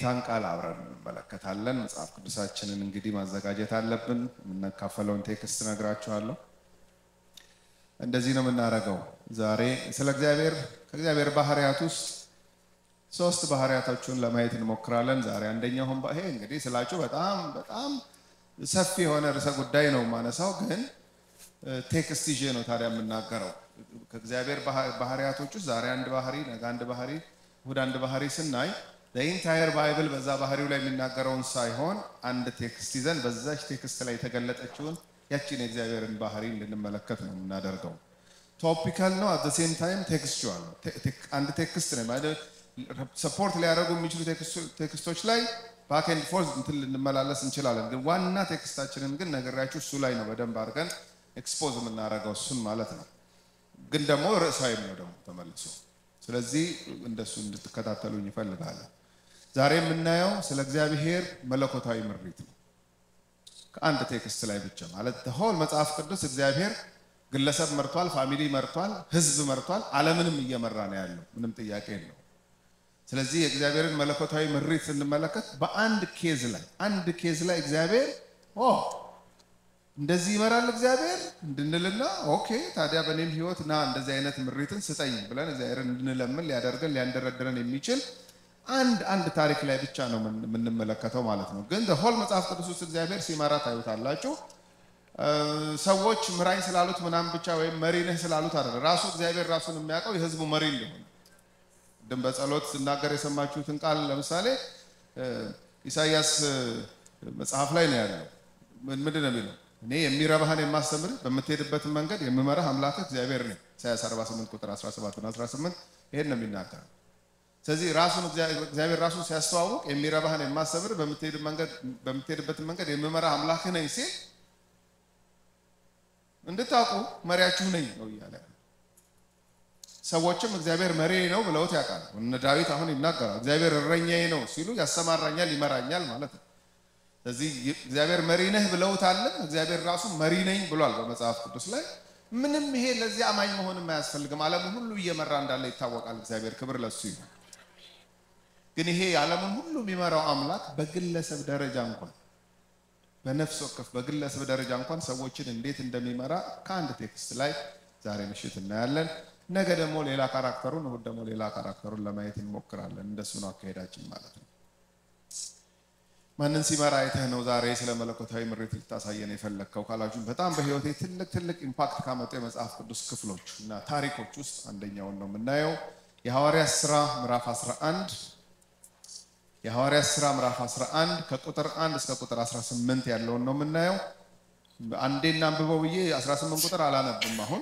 የጌታን ቃል አብረን እንመለከታለን። መጽሐፍ ቅዱሳችንን እንግዲህ ማዘጋጀት አለብን። የምናካፈለውን ቴክስት ነግራችኋለሁ። እንደዚህ ነው የምናደርገው። ዛሬ ስለ እግዚአብሔር ከእግዚአብሔር ባህሪያት ውስጥ ሶስት ባህሪያቶቹን ለማየት እንሞክራለን። ዛሬ አንደኛውን ይሄ እንግዲህ ስላችሁ በጣም በጣም ሰፊ የሆነ ርዕሰ ጉዳይ ነው የማነሳው፣ ግን ቴክስት ይዤ ነው ታዲያ የምናገረው። ከእግዚአብሔር ባህሪያቶች ውስጥ ዛሬ አንድ ባህሪ፣ ነገ አንድ ባህሪ፣ እሑድ አንድ ባህሪ ስናይ ኢንታየር ባይብል በዛ ባህሪው ላይ የሚናገረውን ሳይሆን አንድ ቴክስት ይዘን በዛች ቴክስት ላይ የተገለጠችውን ያችን የእግዚአብሔርን ባህሪ እንድንመለከት ነው የምናደርገው። ቶፒካል ነው፣ አት ሴም ታይም ቴክስቹዋል ነው። አንድ ቴክስት ነው ማለት ሰፖርት ሊያደርጉ የሚችሉ ቴክስቶች ላይ ባክ ኤንድ ፎርዝ እንትን ልንመላለስ እንችላለን። ግን ዋና ቴክስታችንን ግን ነገራችሁ እሱ ላይ ነው በደንብ አድርገን ኤክስፖዝ የምናደርገው እሱን ማለት ነው። ግን ደግሞ ርዕሳዊም ነው ደግሞ ተመልሶ። ስለዚህ እንደሱ እንድትከታተሉኝ ይፈልጋለን። ዛሬ የምናየው ስለ እግዚአብሔር መለኮታዊ ምሪት ነው። ከአንድ ቴክስት ላይ ብቻ ማለት ሆል መጽሐፍ ቅዱስ እግዚአብሔር ግለሰብ መርቷል፣ ፋሚሊ መርቷል፣ ህዝብ መርቷል፣ ዓለምንም እየመራ ነው ያለው። ምንም ጥያቄ የለው። ስለዚህ የእግዚአብሔርን መለኮታዊ ምሪት ስንመለከት በአንድ ኬዝ ላይ አንድ ኬዝ ላይ እግዚአብሔር ኦ እንደዚህ ይመራል እግዚአብሔር እንድንልና ኦኬ ታዲያ በእኔም ህይወት ና እንደዚህ አይነት ምሪትን ስጠኝ ብለን እግዚአብሔርን እንድንለምን ሊያደርገን ሊያንደረድረን የሚችል አንድ አንድ ታሪክ ላይ ብቻ ነው የምንመለከተው ማለት ነው። ግን ሆል መጽሐፍ ቅዱስ ውስጥ እግዚአብሔር ሲመራ ታዩታላችሁ። ሰዎች ምራኝ ስላሉት ምናምን ብቻ ወይም መሪ ነህ ስላሉት አይደለም። ራሱ እግዚአብሔር ራሱን የሚያውቀው የህዝቡ መሪ እንደሆነ ድም በጸሎት ስናገር የሰማችሁትን ቃል ለምሳሌ ኢሳይያስ መጽሐፍ ላይ ነው ያለው። ምንድን ነው የሚለው? እኔ የሚረባህን የማስተምር በምትሄድበትን መንገድ የምመራህ አምላክህ እግዚአብሔር ነኝ። ኢሳይያስ 48 ቁጥር 17 እና 18 ይሄን ነው የሚናገረው። ስለዚህ ራሱን እግዚአብሔር ራሱን ሲያስተዋውቅ የሚረባህን የማስተምር በምትሄድበትን መንገድ የምመራህ አምላክህ ነኝ ሲል እንድታውቁ መሪያችሁ ነኝ ነው እያለ ሰዎችም እግዚአብሔር መሪ ነው ብለውት ያውቃል። እነ ዳዊት አሁን ይናገራል። እግዚአብሔር እረኛዬ ነው ሲሉ ያሰማራኛል፣ ይመራኛል ማለት ነው። ስለዚህ እግዚአብሔር መሪ ነህ ብለውታለን። እግዚአብሔር ራሱ መሪ ነኝ ብሏል በመጽሐፍ ቅዱስ ላይ። ምንም ይሄ ለዚህ አማኝ መሆንም አያስፈልግም። ዓለሙን ሁሉ እየመራ እንዳለ ይታወቃል። እግዚአብሔር ክብር ለሱ ይሁን። ግን ይሄ ዓለሙን ሁሉ የሚመራው አምላክ በግለሰብ ደረጃ እንኳን በነፍስ ወከፍ በግለሰብ ደረጃ እንኳን ሰዎችን እንዴት እንደሚመራ ከአንድ ቴክስት ላይ ዛሬ ምሽት እናያለን። ነገ ደግሞ ሌላ ካራክተሩን፣ እሑድ ደግሞ ሌላ ካራክተሩን ለማየት እንሞክራለን። እንደሱ ነው አካሄዳችን ማለት ነው። ማንን ሲመራ አይተህ ነው ዛሬ ስለ መለኮታዊ ምሪት ልታሳየን የፈለግከው ካላችሁ፣ በጣም በሕይወቴ ትልቅ ትልቅ ኢምፓክት ካመጡ የመጽሐፍ ቅዱስ ክፍሎች እና ታሪኮች ውስጥ አንደኛውን ነው የምናየው የሐዋርያት ሥራ ምዕራፍ 11 የሐዋርያት ሥራ ምዕራፍ 11 ከቁጥር 1 እስከ ቁጥር 18 ያለውን ነው የምናየው። አንዴና አንብበው ብዬ 18 ቁጥር አላነብም አሁን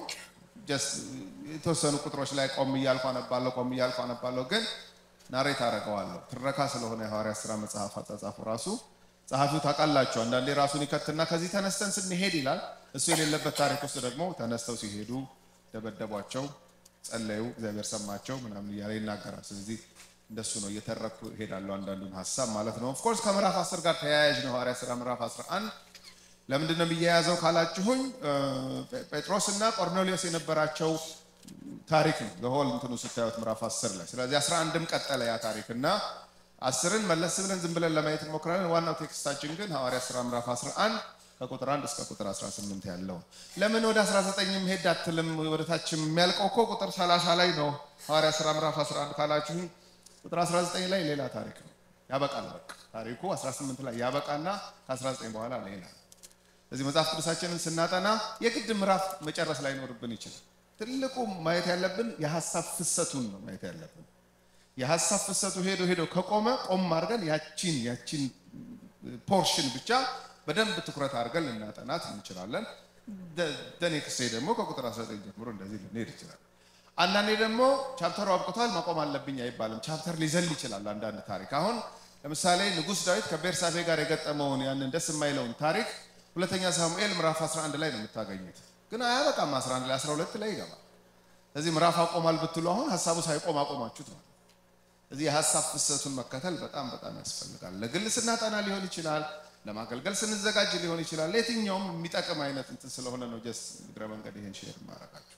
የተወሰኑ ቁጥሮች ላይ ቆም እያልኩ አነባለሁ፣ ቆም እያልኩ አነባለሁ። ግን ናሬት አደርገዋለሁ። ትረካ ስለሆነ የሐዋርያት ሥራ መጽሐፍ አጻጻፉ ራሱ ጸሐፊው ታውቃላችሁ፣ አንዳንዴ ራሱን ይከትና ከዚህ ተነስተን ስንሄድ ይላል። እሱ የሌለበት ታሪክ ውስጥ ደግሞ ተነስተው ሲሄዱ ደበደቧቸው፣ ጸለዩ፣ እግዚአብሔር ሰማቸው ምናምን እያለ ይናገራል። ስለዚህ እንደሱ ነው እየተረኩ እሄዳለሁ፣ አንዳንዱን ሀሳብ ማለት ነው። ኦፍኮርስ ከምዕራፍ 10 ጋር ተያያዥ ነው ሐዋርያት ሥራ ምዕራፍ 11 ለምንድን ነው የሚያያዘው ካላችሁኝ፣ ጴጥሮስ እና ቆርኔሌዎስ የነበራቸው ታሪክ ነው ለሆል እንትኑ ስታዩት ምዕራፍ 10 ላይ። ስለዚህ 11ም ቀጠለ ያ ታሪክ እና አስርን መለስ ብለን ዝም ብለን ለማየት እንሞክራለን። ዋናው ቴክስታችን ግን ሐዋርያት ሥራ ምዕራፍ 11 ከቁጥር 1 እስከ ቁጥር 18 ያለው። ለምን ወደ 19 ሄድ አትልም? ወደ ታችም የሚያልቀው እኮ ቁጥር 30 ላይ ነው። ሐዋርያት ሥራ ምዕራፍ 11 ካላችሁኝ ቁጥር 19 ላይ ሌላ ታሪክ ነው ያበቃል። በቃ ታሪኩ 18 ላይ ያበቃና ከ19 በኋላ ሌላ እዚህ መጽሐፍ ቅዱሳችንን ስናጠና የግድ ምዕራፍ መጨረስ ላይኖርብን ይችላል። ትልቁ ማየት ያለብን የሀሳብ ፍሰቱን ነው ማየት ያለብን። የሀሳብ ፍሰቱ ሄዶ ሄዶ ከቆመ ቆም አድርገን ያቺን ያቺን ፖርሽን ብቻ በደንብ ትኩረት አድርገን ልናጠናት እንችላለን። ደኔክሴ ደግሞ ከቁጥር 19 ጀምሮ እንደዚህ ልንሄድ ይችላል። አንዳንዴ ደግሞ ቻፕተሩ አብቅቷል ማቆም አለብኝ አይባልም። ቻፕተር ሊዘል ይችላል። አንዳንድ ታሪክ አሁን ለምሳሌ ንጉሥ ዳዊት ከቤርሳቤ ጋር የገጠመውን ያንን ደስ የማይለውን ታሪክ ሁለተኛ ሳሙኤል ምዕራፍ 11 ላይ ነው የምታገኙት። ግን አያበቃም። 11 ላይ 12 ላይ ይገባል። ስለዚህ ምዕራፍ አቆማል ብትሉ አሁን ሀሳቡ ሳይቆም አቆማችሁት ማለት እዚህ የሀሳብ ፍሰቱን መከተል በጣም በጣም ያስፈልጋል። ለግል ስናጠና ሊሆን ይችላል፣ ለማገልገል ስንዘጋጅ ሊሆን ይችላል። ለየትኛውም የሚጠቅም አይነት እንትን ስለሆነ ነው ጀስ እግረ መንገድ ይሄን ሼር ማድረጋችሁ።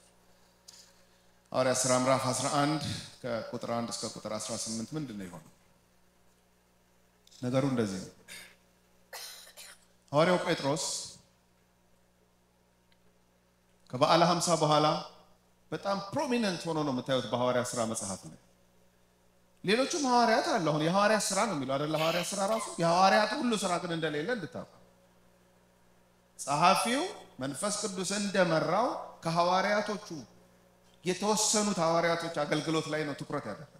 ሐዋርያት ሥራ ምዕራፍ 11 ከቁጥር 1 እስከ ቁጥር 18 ምንድን ነው የሆነው? ነገሩ እንደዚህ ነው። ሐዋርያው ጴጥሮስ ከበዓለ ሀምሳ በኋላ በጣም ፕሮሚነንት ሆኖ ነው የምታዩት በሐዋርያ ስራ መጽሐፍ ላይ። ሌሎቹም ሐዋርያት አለ። አሁን የሐዋርያት ስራ ነው የሚለው አይደለ? ሐዋርያት ስራ ራሱ የሐዋርያት ሁሉ ስራ ግን እንደሌለ እንድታውቁ ጸሐፊው መንፈስ ቅዱስ እንደመራው ከሐዋርያቶቹ የተወሰኑት ሐዋርያቶች አገልግሎት ላይ ነው ትኩረት ያደረገው።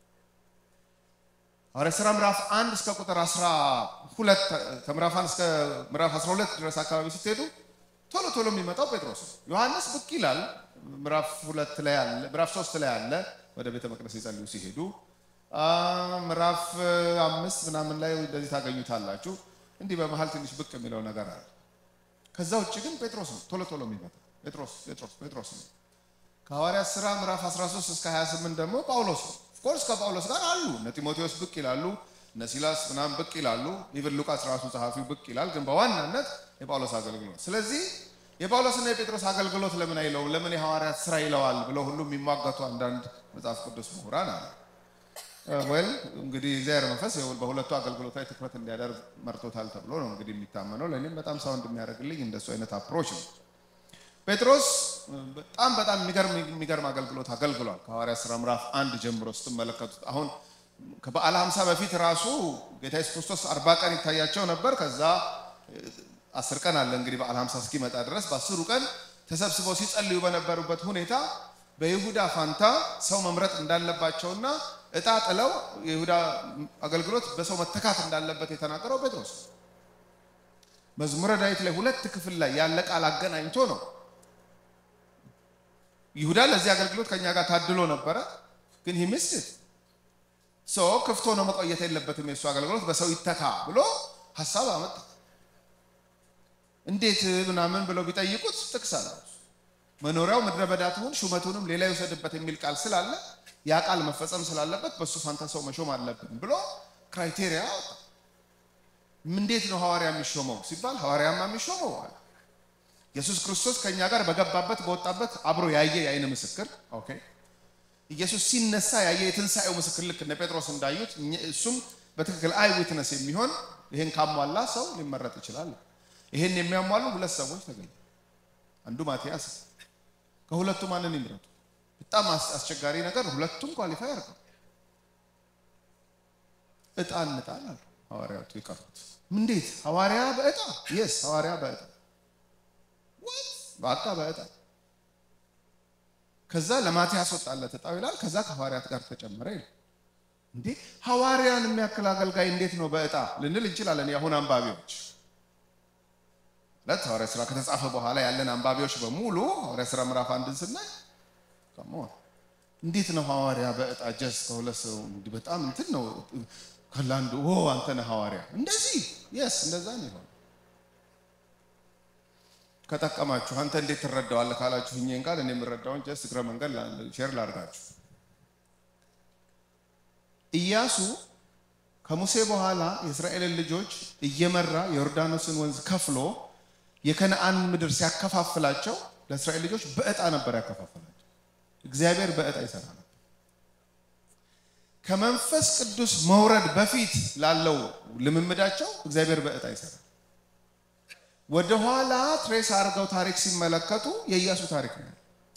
ሐዋርያት ሥራ ምዕራፍ 1 እስከ ቁጥር 12 ከምዕራፍ 1 እስከ ምዕራፍ 12 ድረስ አካባቢ ስትሄዱ ቶሎ ቶሎ የሚመጣው ጴጥሮስ ነው። ዮሐንስ ብቅ ይላል። ምዕራፍ 2 ላይ አለ፣ ምዕራፍ 3 ላይ አለ። ወደ ቤተ መቅደስ ይጸልዩ ሲሄዱ ምዕራፍ አምስት ምናምን ላይ እንደዚህ ታገኙታላችሁ። እንዲህ በመሀል ትንሽ ብቅ የሚለው ነገር አለ። ከዛ ውጭ ግን ጴጥሮስ ነው ቶሎ ቶሎ የሚመጣ ጴጥሮስ ጴጥሮስ ጴጥሮስ ነው። ከሐዋርያት ሥራ ምዕራፍ 13 እስከ 28 ደግሞ ጳውሎስ ነው። ኦፍኮርስ ከጳውሎስ ጋር አሉ እነ ጢሞቴዎስ ብቅ ይላሉ፣ እነ ሲላስ ምናምን ብቅ ይላሉ። ኢቭን ሉቃስ ራሱ ጸሐፊው ብቅ ይላል። ግን በዋናነት የጳውሎስ አገልግሎት። ስለዚህ የጳውሎስና የጴጥሮስ አገልግሎት ለምን አይለውም? ለምን የሐዋርያት ሥራ ይለዋል ብለው ሁሉ የሚሟገቱ አንዳንድ መጽሐፍ ቅዱስ ምሁራን አለ። ወል እንግዲህ እግዚአብሔር መንፈስ በሁለቱ አገልግሎት ላይ ትኩረት እንዲያደርግ መርቶታል ተብሎ ነው እንግዲህ የሚታመነው። ለእኔም በጣም ሳውንድ የሚያደርግልኝ እንደሱ አይነት አፕሮች ነው። ጴጥሮስ በጣም በጣም የሚገርም የሚገርም አገልግሎት አገልግሏል። ከሐዋርያት ሥራ ምዕራፍ አንድ ጀምሮ ስትመለከቱት አሁን ከበዓለ ሀምሳ በፊት ራሱ ጌታ ኢየሱስ ክርስቶስ አርባ ቀን ይታያቸው ነበር። ከዛ አስር ቀን አለ እንግዲህ በዓለ ሀምሳ እስኪመጣ ድረስ በአስሩ ቀን ተሰብስበው ሲጸልዩ በነበሩበት ሁኔታ በይሁዳ ፋንታ ሰው መምረጥ እንዳለባቸውና እጣ ጥለው የይሁዳ አገልግሎት በሰው መተካት እንዳለበት የተናገረው ጴጥሮስ መዝሙረ ዳዊት ላይ ሁለት ክፍል ላይ ያለ ቃል አገናኝቶ ነው። ይሁዳ ለዚህ አገልግሎት ከኛ ጋር ታድሎ ነበረ፣ ግን ሂምስት ሰው ክፍቶ ነው መቆየት የለበትም የእሱ አገልግሎት በሰው ይተካ ብሎ ሀሳብ አመጣ። እንዴት ምናምን ብለው ቢጠይቁት ጥቅስ አለ መኖሪያው ምድረ በዳ ትሁን ሹመቱንም ሌላ ይውሰድበት የሚል ቃል ስላለ ያ ቃል መፈጸም ስላለበት በእሱ ፋንታ ሰው መሾም አለብን ብሎ ክራይቴሪያ አወጣ። እንዴት ነው ሐዋርያ የሚሾመው ሲባል ሐዋርያማ የሚሾመው አለ ኢየሱስ ክርስቶስ ከእኛ ጋር በገባበት በወጣበት አብሮ ያየ የአይን ምስክር። ኦኬ ኢየሱስ ሲነሳ ያየ የትንሣኤው ምስክር ልክ እነ ጴጥሮስ እንዳዩት እሱም በትክክል አይ ዊትነስ የሚሆን ይህን ካሟላ ሰው ሊመረጥ ይችላል። ይህን የሚያሟሉ ሁለት ሰዎች ተገኙ። አንዱ ማቲያስ ከሁለቱ ማንን ይምረጡ? በጣም አስቸጋሪ ነገር፣ ሁለቱም ኳሊፋይ አድርገው እጣ እንጣል አሉ ሐዋርያቱ የቀሩት። እንዴት ሐዋርያ በእጣ የስ ሐዋርያ በእጣ በቃ በእጣ ከዛ ለማቲያስ ወጣለት እጣው ይላል። ከዛ ከሐዋርያት ጋር ተጨመረ ይላል። እንዴ ሐዋርያን የሚያክል አገልጋይ እንዴት ነው በእጣ ልንል እንችላለን። የአሁን አንባቢዎች ለት ሐዋርያ ስራ ከተጻፈ በኋላ ያለን አንባቢዎች በሙሉ ሐዋርያ ስራ ምዕራፍ አንድን ስናይ እንዴት ነው ሐዋርያ በእጣ ጀስ ከሁለት ሰው በጣም እንትን ነው ከላንዱ ኦ አንተ ነህ ሐዋርያ እንደዚህ የስ እንደዛ ነው ይሆን ከጠቀማችሁ አንተ እንዴት ትረዳዋለህ ካላችሁ እኛን ቃል እኔ የምረዳውን ጀስት እግረ መንገድ ሼር ላድርጋችሁ። ኢያሱ ከሙሴ በኋላ የእስራኤልን ልጆች እየመራ የዮርዳኖስን ወንዝ ከፍሎ የከነአን ምድር ሲያከፋፍላቸው ለእስራኤል ልጆች በእጣ ነበር ያከፋፍላቸው። እግዚአብሔር በእጣ ይሰራ ነበር። ከመንፈስ ቅዱስ መውረድ በፊት ላለው ልምምዳቸው እግዚአብሔር በእጣ ይሰራል። ወደ ኋላ ትሬስ አድርገው ታሪክ ሲመለከቱ የኢያሱ ታሪክ ነው።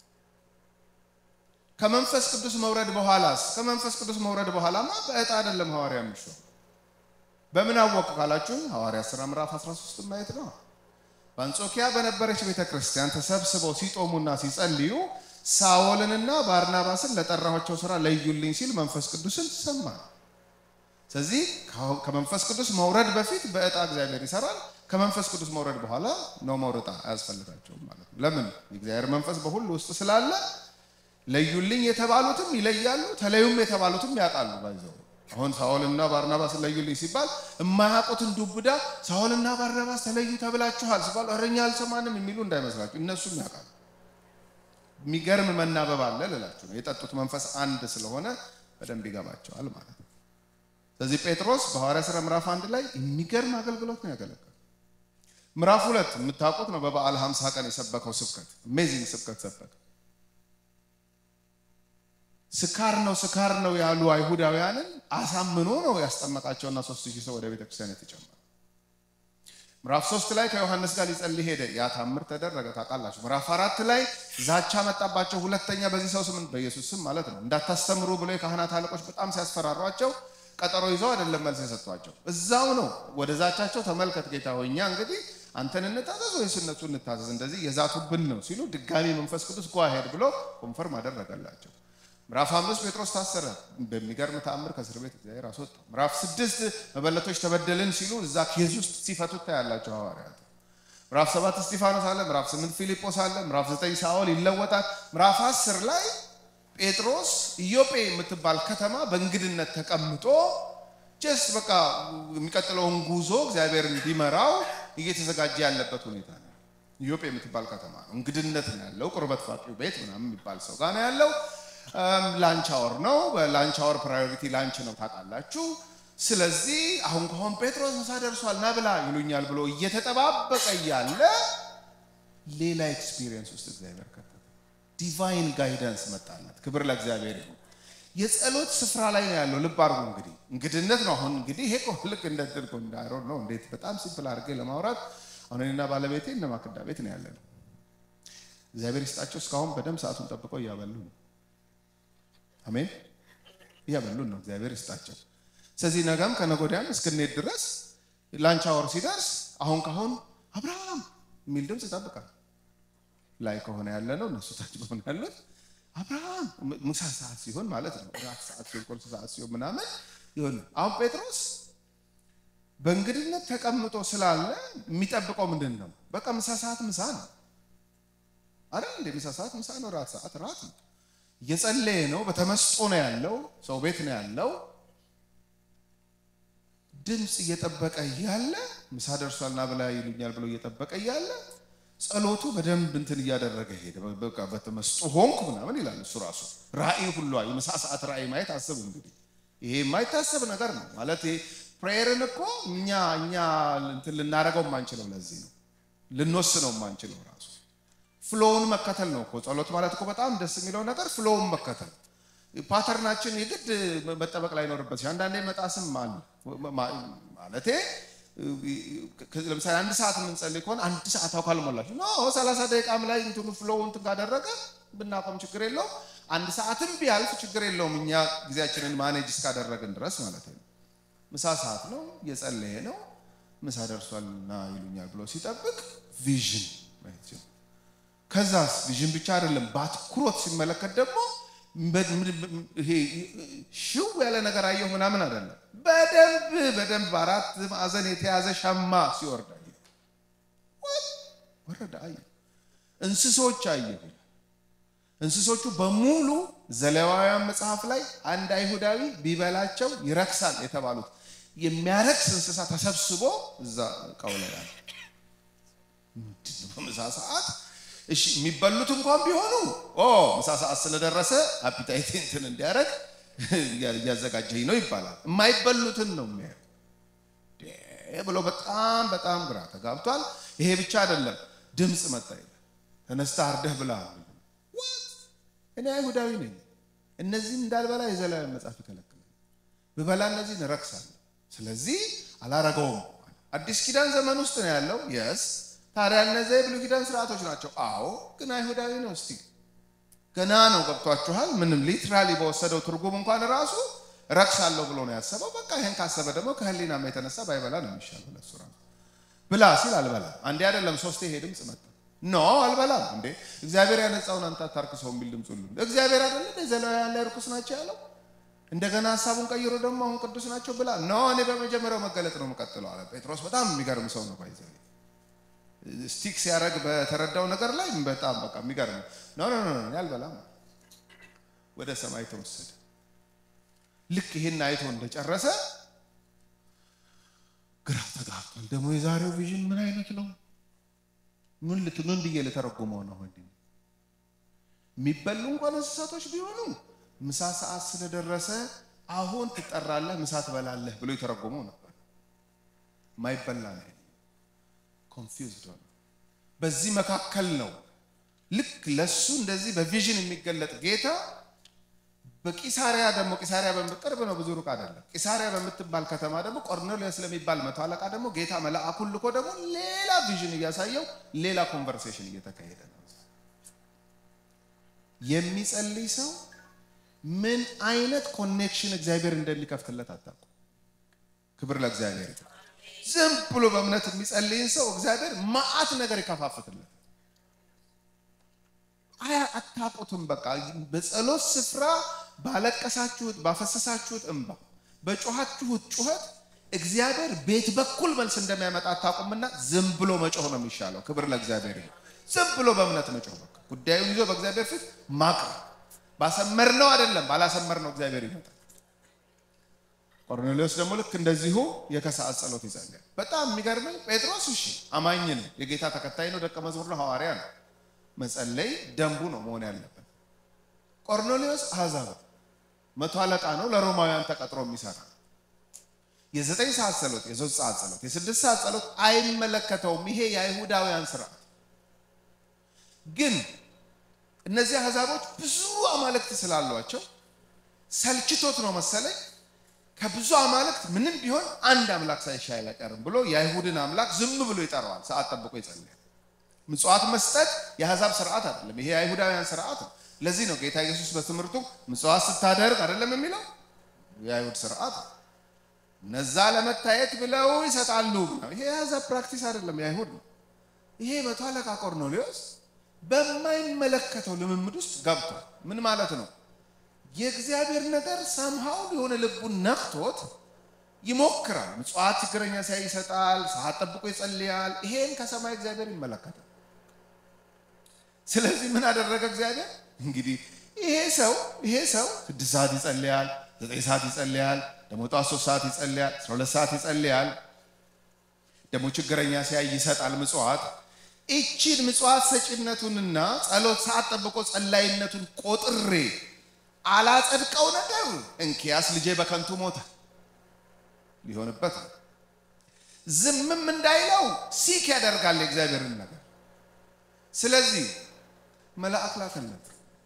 ከመንፈስ ቅዱስ መውረድ በኋላስ ከመንፈስ ቅዱስ መውረድ በኋላማ በእጣ አይደለም ሐዋርያ የሚሾም። በምን አወቅ ካላችሁ ሐዋርያ ሥራ ምዕራፍ 13 ማየት ነው። በአንጾኪያ በነበረች ቤተ ክርስቲያን ተሰብስበው ሲጦሙና ሲጸልዩ ሳኦልንና ባርናባስን ለጠራኋቸው ሥራ ለዩልኝ ሲል መንፈስ ቅዱስን ሰማ። ስለዚህ ከመንፈስ ቅዱስ መውረድ በፊት በእጣ እግዚአብሔር ይሰራል። ከመንፈስ ቅዱስ መውረድ በኋላ ነው መውረጣ አያስፈልጋቸውም ማለት ነው። ለምን? የእግዚአብሔር መንፈስ በሁሉ ውስጥ ስላለ ለዩልኝ የተባሉትም ይለያሉ፣ ተለዩም የተባሉትም ያውቃሉ። ባይዘው አሁን ሳኦልና ባርናባስን ለዩልኝ ሲባል የማያውቁትን ዱብዳ ሳኦልና ባርናባስ ተለዩ ተብላችኋል ሲባሉ እረኛ አልሰማንም የሚሉ እንዳይመስላችሁ፣ እነሱም ያውቃሉ። የሚገርም መናበብ አለ ልላችሁ ነው። የጠጡት መንፈስ አንድ ስለሆነ በደንብ ይገባቸዋል ማለት ነው። ስለዚህ ጴጥሮስ በሐዋርያ ሥራ ምዕራፍ አንድ ላይ የሚገርም አገልግሎት ነው ያገለገለው። ምዕራፍ ሁለት የምታውቁት ነው። በበዓል ሀምሳ ቀን የሰበከው ስብከት አሜዚንግ ስብከት ሰበከ። ስካር ነው ስካር ነው ያሉ አይሁዳውያንን አሳምኖ ነው ያስጠመቃቸውና ሶስት ሺህ ሰው ወደ ቤተክርስቲያን የተጨመረ። ምዕራፍ ሶስት ላይ ከዮሐንስ ጋር ሊጸልይ ሄደ። ያ ታምር ተደረገ ታውቃላችሁ። ምዕራፍ አራት ላይ ዛቻ መጣባቸው። ሁለተኛ በዚህ ሰው ስም በኢየሱስ ስም ማለት ነው እንዳታስተምሩ ብሎ የካህናት አለቆች በጣም ሲያስፈራሯቸው ቀጠሮ ይዘው አይደለም መልስ የሰጧቸው፣ እዛው ነው ወደ ዛቻቸው። ተመልከት ጌታ ሆይ እኛ እንግዲህ አንተን እንታዘዝ ወይስ እነሱ እንታዘዝ? እንደዚህ የዛቱብን ነው ሲሉ ድጋሚ መንፈስ ቅዱስ ጓ ሄድ ብሎ ኮንፈርም አደረገላቸው። ምዕራፍ አምስት ጴጥሮስ ታሰረ። በሚገርም ተአምር ከእስር ቤት እግዚአብሔር አስወጣው። ምዕራፍ ስድስት መበለቶች ተበደልን ሲሉ እዛ ኬዝ ውስጥ ሲፈቱት ታያላቸው ሐዋርያት። ምዕራፍ ሰባት እስጢፋኖስ አለ። ምዕራፍ ስምንት ፊልጶስ አለ። ምዕራፍ ዘጠኝ ሳኦል ይለወጣል። ምዕራፍ አስር ላይ ጴጥሮስ ኢዮጴ የምትባል ከተማ በእንግድነት ተቀምጦ ጀስት በቃ የሚቀጥለውን ጉዞ እግዚአብሔር እንዲመራው እየተዘጋጀ ያለበት ሁኔታ ነው። ኢዮጴ የምትባል ከተማ ነው። እንግድነት ነው ያለው። ቁርበት ፋቂው ቤት ምናምን የሚባል ሰው ጋር ነው ያለው። ላንች አወር ነው። በላንች አወር ፕራዮሪቲ ላንች ነው ታውቃላችሁ። ስለዚህ አሁን ከሆን ጴጥሮስ ምሳ ደርሷል ና ብላ ይሉኛል ብሎ እየተጠባበቀ እያለ ሌላ ኤክስፒሪየንስ ውስጥ እግዚአብሔር ከተተ። ዲቫይን ጋይደንስ መጣለት። ክብር ለእግዚአብሔር ይሁን። የጸሎት ስፍራ ላይ ነው ያለው። ልብ አድርጉ እንግዲህ እንግድነት ነው። አሁን እንግዲህ ይሄ ልክ እንደ ድርጎ እንዳይሮ ነው። እንዴት በጣም ሲምፕል አድርጌ ለማውራት አሁን እኔና ባለቤቴ እነ ማክዳ ቤት ነው ያለ ነው። እግዚአብሔር ይስጣቸው እስካሁን በደንብ ሰዓቱን ጠብቀው እያበሉ ነው። አሜን እያበሉን ነው። እግዚአብሔር ይስጣቸው። ስለዚህ ነገም ከነጎዳያም እስክንሄድ ድረስ ላንች አወር ሲደርስ አሁን ካሁን አብርሃም የሚል ድምፅ ይጠብቃል። ላይ ከሆነ ያለ ነው እነሱ ታች ከሆነ ያሉት አብርሃም ምሳ ሰዓት ሲሆን ማለት ነው። ራት ሰዓት ሲሆን ቁርስ ሰዓት ሲሆን ምናምን ይሆን። አሁን ጴጥሮስ በእንግድነት ተቀምጦ ስላለ የሚጠብቀው ምንድን ነው? በቃ ምሳ ሰዓት ምሳ ነው አይደል እንደ ምሳ ሰዓት ምሳ ነው። ራት ሰዓት ራት ነው። እየጸለየ ነው። በተመስጦ ነው ያለው። ሰው ቤት ነው ያለው። ድምፅ እየጠበቀ እያለ ምሳ ደርሷልና ብላ ይሉኛል ብሎ እየጠበቀ እያለ ጸሎቱ በደንብ እንትን እያደረገ ሄደ። በቃ በተመስጦ ሆንኩ ምናምን ይላል እሱ ራሱ። ራእይ ሁሉ የምሳ ሰዓት ራእይ ማየት አስቡ እንግዲህ። ይሄ የማይታሰብ ነገር ነው ማለት ፕሬየርን እኮ እኛ እኛ እንትን ልናደርገው የማንችለው ለዚህ ነው ልንወስነው የማንችለው ራሱ ፍሎውን መከተል ነው እኮ ጸሎት ማለት እኮ በጣም ደስ የሚለው ነገር ፍሎውን መከተል ፓተርናችን የግድ መጠበቅ ላይኖርበት አንዳንዴ መጣስም አለ ማለቴ ለምሳሌ አንድ ሰዓት የምንጸልይ ከሆነ አንድ ሰዓት አው ካልሞላችሁ ኖ ሰላሳ ደቂቃም ላይ እንትኑ ፍሎው እንትን ካደረገ ብናቆም ችግር የለውም። አንድ ሰዓትም ቢያልፍ ችግር የለውም። እኛ ጊዜያችንን ማኔጅ እስካደረግን ድረስ ማለት ነው። ምሳ ሰዓት ነው፣ እየጸለየ ነው። ምሳ ደርሷልና ይሉኛል ብሎ ሲጠብቅ ቪዥን ከዛስ ቪዥን ብቻ አይደለም፣ በአትኩሮት ሲመለከት ደግሞ ይሄ ሽው ያለ ነገር አየሁ ምናምን አይደለም። በደንብ በደንብ አራት ማዕዘን የተያዘ ሻማ ሲወርድ አየሁ። ወረደ አየሁ። እንስሶች አየሁ። እንስሶቹ በሙሉ ዘሌዋውያን መጽሐፍ ላይ አንድ አይሁዳዊ ቢበላቸው ይረክሳል የተባሉት የሚያረክስ እንስሳ ተሰብስቦ እዛ እቃው ላይ አለ። ምንድን ነው በምሳ ሰዓት እሺ የሚበሉት እንኳን ቢሆኑ ኦ ምሳ ሰዓት ስለደረሰ አፒታይት እንትን እንዲያደርግ እያዘጋጀኝ ነው ይባላል። የማይበሉትን ነው የሚያየው ብሎ በጣም በጣም ግራ ተጋብቷል። ይሄ ብቻ አይደለም፣ ድምፅ መጣ ይላል። ተነስተህ አርደህ ብላ። እኔ አይሁዳዊ ነኝ፣ እነዚህን እንዳልበላ የዘላለም መጽሐፍ ይከለክላል። ብበላ እነዚህን እረክሳለሁ። ስለዚህ አላረገውም። አዲስ ኪዳን ዘመን ውስጥ ነው ያለው የስ ታዲያ እነዚያ የብሉይ ኪዳን ስርዓቶች ናቸው። አዎ ግን አይሁዳዊ ነው። እስቲ ገና ነው ገብቷችኋል። ምንም ሊትራሊ በወሰደው ትርጉም እንኳን ራሱ ረክሳለሁ ብሎ ነው ያሰበው። በቃ ይሄን ካሰበ ደግሞ ከህሊናማ የተነሳ ባይበላ ነው የሚሻለው ለሱ ራሱ። ብላ ሲል አልበላም። አንዴ አይደለም ሶስቴ ይሄ ድምፅ መጣ። ኖ አልበላም። እንዴ እግዚአብሔር ያነጻውን አንተ አታርክሰው የሚል ድምፅ ሁሉ እግዚአብሔር አይደለም የዘሌዋውያን ላይ ርኩስ ናቸው ያለው። እንደገና ሀሳቡን ቀይሮ ደግሞ አሁን ቅዱስ ናቸው ብላ ኖ እኔ በመጀመሪያው መገለጥ ነው የምቀጥለው አለ ጴጥሮስ። በጣም የሚገርም ሰው ነው ባይዘ ስቲክ ሲያደርግ በተረዳው ነገር ላይ በጣም በቃ የሚገርም ኖ ኖ ኖ ያልበላም ወደ ሰማይ ተወሰደ። ልክ ይሄን አይቶ እንደጨረሰ ግራ ተጋብቷል። ደግሞ የዛሬው ቪዥን ምን አይነት ነው? ምን ልት ምን ብዬ ልተረጉመው ነው? ወንድ የሚበሉ እንኳን እንስሳቶች ቢሆኑ ምሳ ሰዓት ስለደረሰ አሁን ትጠራለህ፣ ምሳ ትበላለህ ብሎ የተረጎመው ነበር። ማይበላ ነው። ኮንፊውዝድ ሆነ። በዚህ መካከል ነው ልክ ለሱ እንደዚህ በቪዥን የሚገለጥ ጌታ በቂሳሪያ ደግሞ ቂሳሪያ በቅርብ ነው፣ ብዙ ሩቅ አይደለም። ቂሳሪያ በምትባል ከተማ ደግሞ ቆርኔሌዎስ ስለሚባል መቶ አለቃ ደግሞ ጌታ መልአኩን ልኮ ደግሞ ሌላ ቪዥን እያሳየው ሌላ ኮንቨርሴሽን እየተካሄደ ነው። የሚጸልይ ሰው ምን አይነት ኮኔክሽን እግዚአብሔር እንደሚከፍትለት አታውቁ። ክብር ለእግዚአብሔር። ዝም ብሎ በእምነት የሚጸልይን ሰው እግዚአብሔር መዓት ነገር ይከፋፍትለት። አያ አታውቁትም። በቃ በጸሎት ስፍራ ባለቀሳችሁት፣ ባፈሰሳችሁት እንባ፣ በጮኻችሁት ጩኸት እግዚአብሔር ቤት በኩል መልስ እንደሚያመጣ አታውቁምና ዝም ብሎ መጮህ ነው የሚሻለው። ክብር ለእግዚአብሔር። ዝም ብሎ በእምነት መጮህ በቃ ጉዳዩን ይዞ በእግዚአብሔር ፊት ማቅረብ። ባሰመርነው አይደለም ባላሰመርነው እግዚአብሔር ይመጣል። ቆርኔሌዎስ ደግሞ ልክ እንደዚሁ የከሰዓት ጸሎት ይጸልያል። በጣም የሚገርመኝ ጴጥሮስ እሺ አማኝ ነው፣ የጌታ ተከታይ ነው፣ ደቀ መዝሙር ነው፣ ሐዋርያ ነው። መጸለይ ደንቡ ነው መሆን ያለበት። ቆርኔሌዎስ አሕዛብ መቶ አለቃ ነው፣ ለሮማውያን ተቀጥሮ የሚሰራ የዘጠኝ ሰዓት ጸሎት፣ የሶስት ሰዓት ጸሎት፣ የስድስት ሰዓት ጸሎት አይመለከተውም። ይሄ የአይሁዳውያን ስርዓት ግን እነዚህ አሕዛቦች ብዙ አማልክት ስላሏቸው ሰልችቶት ነው መሰለኝ ከብዙ አማልክት ምንም ቢሆን አንድ አምላክ ሳይሻል አይቀርም ብሎ የአይሁድን አምላክ ዝም ብሎ ይጠራዋል። ሰዓት ጠብቆ ይጸልያል። ምጽዋት መስጠት የአሕዛብ ስርዓት አይደለም፣ ይሄ የአይሁዳውያን ስርዓት ነው። ለዚህ ነው ጌታ ኢየሱስ በትምህርቱ ምጽዋት ስታደርግ አይደለም የሚለው የአይሁድ ስርዓት ነው። እነዛ ለመታየት ብለው ይሰጣሉ። ይሄ የአሕዛብ ፕራክቲስ አይደለም፣ የአይሁድ ነው። ይሄ መቶ አለቃ ቆርኔሌዎስ በማይመለከተው ልምምድ ውስጥ ገብቷል። ምን ማለት ነው? የእግዚአብሔር ነገር ሰምሃው የሆነ ልቡን ነክቶት ይሞክራል። ምጽዋት ችግረኛ ሲያይ ይሰጣል። ሰዓት ጠብቆ ይጸልያል። ይሄን ከሰማይ እግዚአብሔር ይመለከታል። ስለዚህ ምን አደረገ እግዚአብሔር? እንግዲህ ይሄ ሰው ይሄ ሰው ስድስት ሰዓት ይጸልያል፣ ዘጠኝ ሰዓት ይጸልያል፣ ደግሞ ጠዋት ሶስት ሰዓት ይጸልያል፣ አስራ ሁለት ሰዓት ይጸልያል፣ ደግሞ ችግረኛ ሲያይ ይሰጣል ምጽዋት ይቺን ምጽዋት ሰጪነቱንና ጸሎት ሰዓት ጠብቆ ጸላይነቱን ቆጥሬ አላጸድቀው ነገር እንኪያስ ልጄ በከንቱ ሞተ ሊሆንበት ነው። ዝምም እንዳይለው ሲክ ያደርጋል የእግዚአብሔርን ነገር። ስለዚህ መልአክ ላከለት።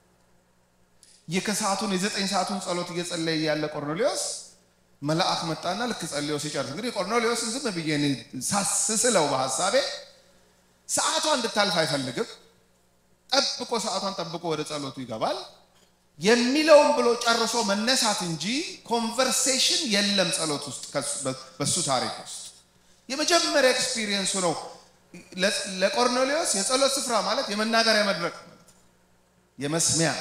የከሰዓቱን የዘጠኝ ሰዓቱን ጸሎት እየጸለየ ያለ ቆርኔሌዎስ መልአክ መጣና ልክ ጸልዮ ሲጨርስ እንግዲህ ቆርኔሌዎስን ዝም ብዬ ሳስስለው በሀሳቤ ሰዓቷ እንድታልፍ አይፈልግም። ጠብቆ ሰዓቷን ጠብቆ ወደ ጸሎቱ ይገባል። የሚለውን ብሎ ጨርሶ መነሳት እንጂ ኮንቨርሴሽን የለም ጸሎት ውስጥ በሱ ታሪክ ውስጥ የመጀመሪያ ኤክስፒሪየንሱ ነው። ለቆርኔሌዎስ የጸሎት ስፍራ ማለት የመናገሪያ መድረክ ማለት የመስሚያ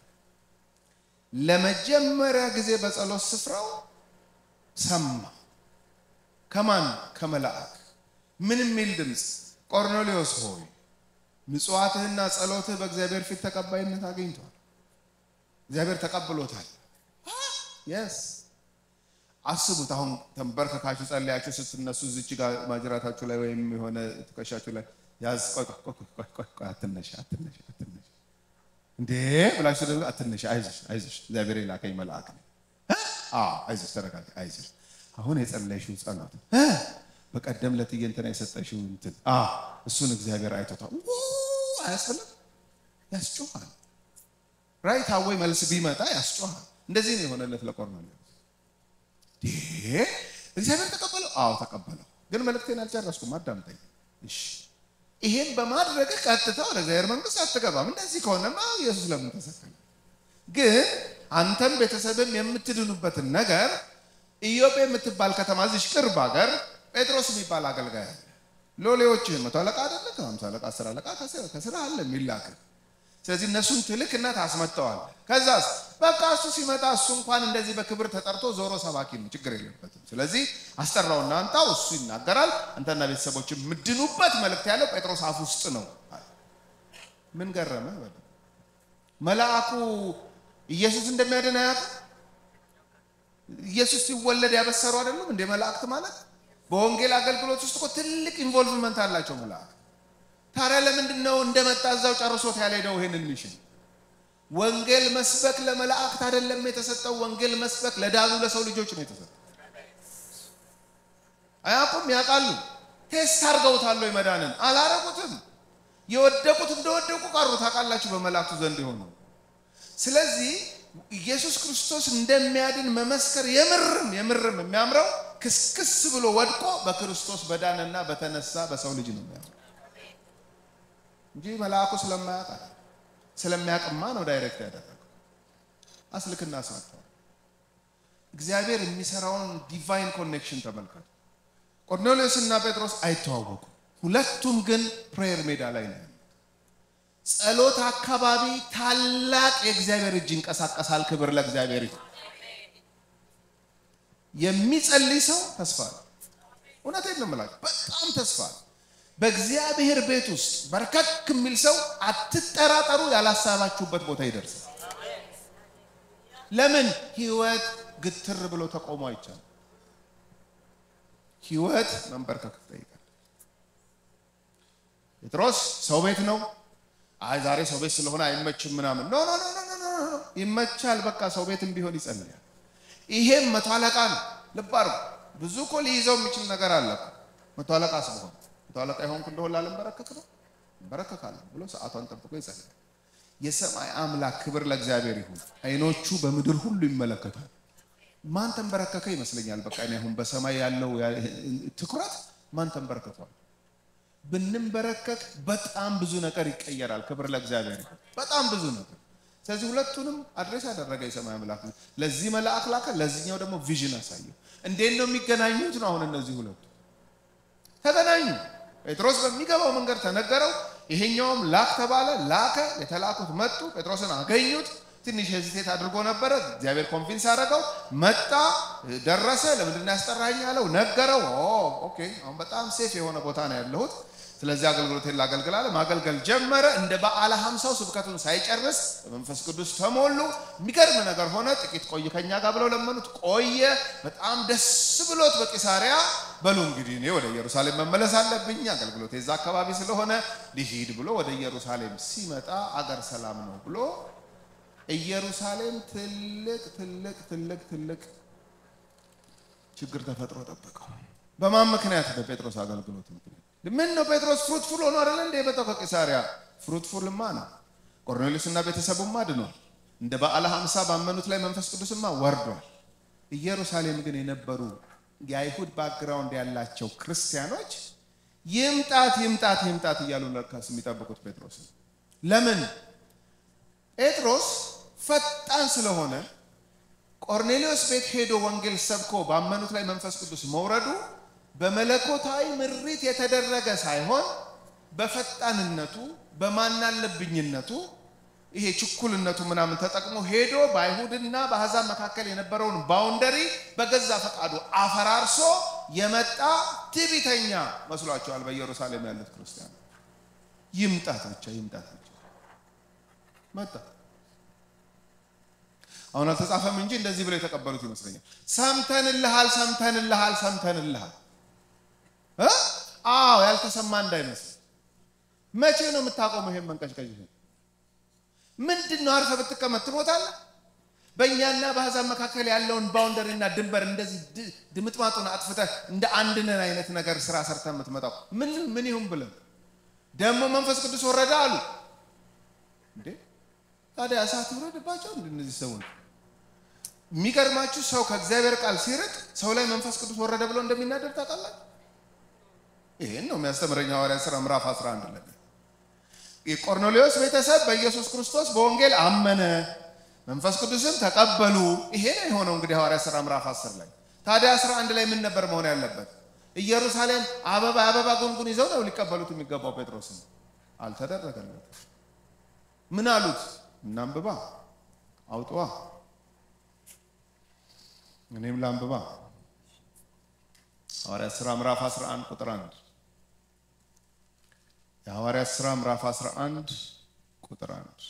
ለመጀመሪያ ጊዜ በጸሎት ስፍራው ሰማ። ከማን? ከመልአክ። ምን የሚል ድምፅ? ቆርኔሌዎስ ሆይ ምጽዋትህና ጸሎትህ በእግዚአብሔር ፊት ተቀባይነት አግኝቷል። እግዚአብሔር ተቀብሎታል። የስ አስቡት። አሁን ተንበርከካችሁ ጸለያችሁ ስትነሱ እዚች ጋር ማጅራታችሁ ላይ ወይም የሆነ ትከሻችሁ ላይ ያዝ፣ ቆይ ቆይ ቆይ ቆይ፣ አትነሽ አትነሽ አትነሽ እንዴ ብላችሁ ደግሞ አትነሽ፣ አይዞሽ አይዞሽ፣ እግዚአብሔር የላከኝ መልአክ ነው። አዎ አይዞሽ፣ ተረጋጊ፣ አይዞሽ። አሁን የጸለይሽው ጸሎት በቀደም ለትዬ እንትና የሰጠሽው እንትን እሱን እግዚአብሔር አይቶታል። አያስፈልም፣ ያስጮሃል። ራይት አወይ መልስ ቢመጣ ያስጮሃል። እንደዚህ ነው የሆነለት ለቆርኔሌዎስ። እግዚአብሔር ተቀበለው? አዎ ተቀበለው። ግን መልእክቴን አልጨረስኩም፣ አዳምጠኝ። እሺ ይሄን በማድረግ ቀጥታ ወደ እግዚአብሔር መንግስት አትገባም። እንደዚህ ከሆነማ ኢየሱስ ለምን ተሰቀለ? ግን አንተም ቤተሰብም የምትድኑበትን ነገር ኢዮጴ የምትባል ከተማ እዚች ቅርብ ሀገር ጴጥሮስ የሚባል አገልጋይ አለ። ሎሌዎችህን መቶ አለቃ አይደለ ከሀምሳ አለቃ አስር አለቃ ከስራ አለ የሚላክ ስለዚህ እነሱን ትልክና ታስመጠዋል። ከዛስ በቃ እሱ ሲመጣ እሱ እንኳን እንደዚህ በክብር ተጠርቶ ዞሮ ሰባኪ ነው፣ ችግር የለበትም። ስለዚህ አስጠራውና አንጣው፣ እሱ ይናገራል። አንተና ቤተሰቦች የምድኑበት መልእክት ያለው ጴጥሮስ አፍ ውስጥ ነው። ምን ገረመ? መልአኩ ኢየሱስ እንደሚያድን አያውቅም? ኢየሱስ ሲወለድ ያበሰሩ አይደሉም እንደ መላእክት ማለት በወንጌል አገልግሎት ውስጥ እኮ ትልቅ ኢንቮልቭመንት አላቸው መላእክት። ታዲያ ለምንድን ነው እንደመጣ እዛው ጨርሶት ያልሄደው ይሄንን ሚሽን? ወንጌል መስበክ ለመላእክት አይደለም የተሰጠው። ወንጌል መስበክ ለዳኑ ለሰው ልጆች ነው የተሰጠው። አያውቁም? ያውቃሉ። ቴስት አድርገውታል ወይ መዳንን? አላረጉትም። የወደቁት እንደወደቁ ቀሩ። ታውቃላችሁ፣ በመላእክቱ ዘንድ የሆነው። ስለዚህ ኢየሱስ ክርስቶስ እንደሚያድን መመስከር የምርም የምርም የሚያምረው ክስክስ ብሎ ወድቆ በክርስቶስ በዳነና በተነሳ በሰው ልጅ ነው የሚያምረው እንጂ መልአኩ ስለማያውቅ ስለሚያውቅማ ነው ዳይሬክት ያደረገው። አስልክና ሳተዋል። እግዚአብሔር የሚሰራውን ዲቫይን ኮኔክሽን ተመልከቱ። ቆርኔሌዎስ እና ጴጥሮስ አይተዋወቁም። ሁለቱም ግን ፕሬየር ሜዳ ላይ ነው። ጸሎት አካባቢ ታላቅ የእግዚአብሔር እጅ ይንቀሳቀሳል። ክብር ለእግዚአብሔር ይሁን። የሚጸልይ ሰው ተስፋ ነው። እውነቴን ነው የምላችሁ፣ በጣም ተስፋ ነው። በእግዚአብሔር ቤት ውስጥ በርከክ የሚል ሰው አትጠራጠሩ፣ ያላሰባችሁበት ቦታ ይደርሳል። ለምን ህይወት ግትር ብሎ ተቆሞ አይቻልም። ህይወት መንበርከክ ይጠይቃል። ጴጥሮስ ሰው ቤት ነው። አይ ዛሬ ሰው ቤት ስለሆነ አይመችም ምናምን። ኖ ኖ ኖ ኖ ኖ ይመቻል። በቃ ሰው ቤትም ቢሆን ይጸልያል። ይሄም መቶ አለቃ ነው። ልብ አድርጉ። ብዙ እኮ ሊይዘው የሚችል ነገር አለ። መቶ አለቃ ስለሆነ መቶ አለቃ የሆንኩ እንደሆነ ላለንበረከክ ነው እንበረከካለሁ ብሎ ሰዓቷን ጠብቆ ይጸልያል። የሰማይ አምላክ ክብር ለእግዚአብሔር ይሁን። አይኖቹ በምድር ሁሉ ይመለከታል። ማን ተንበረከከ ይመስለኛል። በቃ እኔ አሁን በሰማይ ያለው ትኩረት ማን ተንበረከቷል? ብንንበረከክ በጣም ብዙ ነገር ይቀየራል። ክብር ለእግዚአብሔር ይሁን። በጣም ብዙ ነገር። ስለዚህ ሁለቱንም አድሬስ ያደረገ የሰማይ አምላክ ለዚህ መልአክ ላከ፣ ለዚህኛው ደግሞ ቪዥን አሳየው። እንዴት ነው የሚገናኙት? ነው አሁን እነዚህ ሁለቱ ተገናኙ። ጴጥሮስ በሚገባው መንገድ ተነገረው። ይሄኛውም ላክ ተባለ፣ ላከ። የተላኩት መጡ፣ ጴጥሮስን አገኙት። ትንሽ ሄዚቴት አድርጎ ነበረ። እግዚአብሔር ኮንፊንስ አደረገው። መጣ፣ ደረሰ። ለምንድን ያስጠራኝ አለው፣ ነገረው። ኦኬ አሁን በጣም ሴፍ የሆነ ቦታ ነው ያለሁት፣ ስለዚህ አገልግሎቴን ላገልግል አለ። ማገልገል ጀመረ። እንደ በዓለ ሀምሳው ስብከቱን ሳይጨርስ በመንፈስ ቅዱስ ተሞሉ። የሚገርም ነገር ሆነ። ጥቂት ቆይ ከኛ ጋር ብለው ለመኑት። ቆየ። በጣም ደስ ብሎት በቂሳሪያ በሉ እንግዲህ እኔ ወደ ኢየሩሳሌም መመለስ አለብኝ፣ አገልግሎቴ እዛ አካባቢ ስለሆነ ሊሂድ ብሎ ወደ ኢየሩሳሌም ሲመጣ አገር ሰላም ነው ብሎ ኢየሩሳሌም ትልቅ ትልቅ ትልቅ ትልቅ ችግር ተፈጥሮ ጠበቀው። በማን ምክንያት? በጴጥሮስ አገልግሎት ምክንያት። ምን ነው ጴጥሮስ ፍሩትፉል ሆኖ አይደለ እንደ የመጣው ከቂሳሪያ? ፍሩትፉልማ ነው። ቆርኔሌዎስና ቤተሰቡማ ድኗል። እንደ በዓለ ሀምሳ ባመኑት ላይ መንፈስ ቅዱስማ ወርዷል። ኢየሩሳሌም ግን የነበሩ የአይሁድ ባክግራውንድ ያላቸው ክርስቲያኖች ይምጣት ይምጣት ይምጣት እያሉ ለካስ የሚጠብቁት ጴጥሮስ ለምን? ጴጥሮስ ፈጣን ስለሆነ ቆርኔሌዎስ ቤት ሄዶ ወንጌል ሰብኮ ባመኑት ላይ መንፈስ ቅዱስ መውረዱ በመለኮታዊ ምሪት የተደረገ ሳይሆን በፈጣንነቱ በማናለብኝነቱ ይሄ ችኩልነቱ ምናምን ተጠቅሞ ሄዶ በአይሁድና በአሕዛብ መካከል የነበረውን ባውንደሪ በገዛ ፈቃዱ አፈራርሶ የመጣ ትዕቢተኛ መስሏቸዋል። በኢየሩሳሌም ያሉት ክርስቲያን ይምጣት ብቻ ይምጣት ብቻ መጣ። አሁን አልተጻፈም እንጂ እንደዚህ ብለው የተቀበሉት ይመስለኛል። ሰምተንልሃል፣ ሰምተንልሃል፣ ሰምተንልሃል። አዎ ያልተሰማ እንዳይመስል። መቼ ነው የምታቆመው ይሄን መንቀጭቀጭ? ምንድን ነው? አርፈህ ብትቀመጥ ትሞታለህ። በእኛና በአሕዛብ መካከል ያለውን ባውንደሪና ድንበር እንደዚህ ድምጥማጡን አጥፍተህ እንደ አንድነን አይነት ነገር ስራ ሰርተህ የምትመጣው ምን ምን ይሁን ብለን ደግሞ መንፈስ ቅዱስ ወረደ አሉ እንዴ ታዲያ እሳት ይውረድባቸው እንደ እነዚህ ሰዎች። የሚገርማችሁ ሰው ከእግዚአብሔር ቃል ሲርቅ ሰው ላይ መንፈስ ቅዱስ ወረደ ብሎ እንደሚናደድ ታውቃላችሁ። ይህን ነው የሚያስተምረኝ ሐዋርያት ሥራ ምዕራፍ 11 ላይ የቆርኔሌዎስ ቤተሰብ በኢየሱስ ክርስቶስ በወንጌል አመነ፣ መንፈስ ቅዱስም ተቀበሉ። ይሄ ነው የሆነው እንግዲህ ሐዋርያት ሥራ ምዕራፍ 10 ላይ። ታዲያ 11 ላይ ምን ነበር መሆን ያለበት? ኢየሩሳሌም አበባ አበባ ጉንጉን ይዘው ነው ሊቀበሉት የሚገባው ጴጥሮስን። አልተደረገለት። ምን አሉት? እናንብባ አውጥዋ እኔም ላንብባ። ሐዋርያት ሥራ ምዕራፍ 11 ቁጥር 1 የሐዋርያት ሥራ ምዕራፍ 11 ቁጥር 1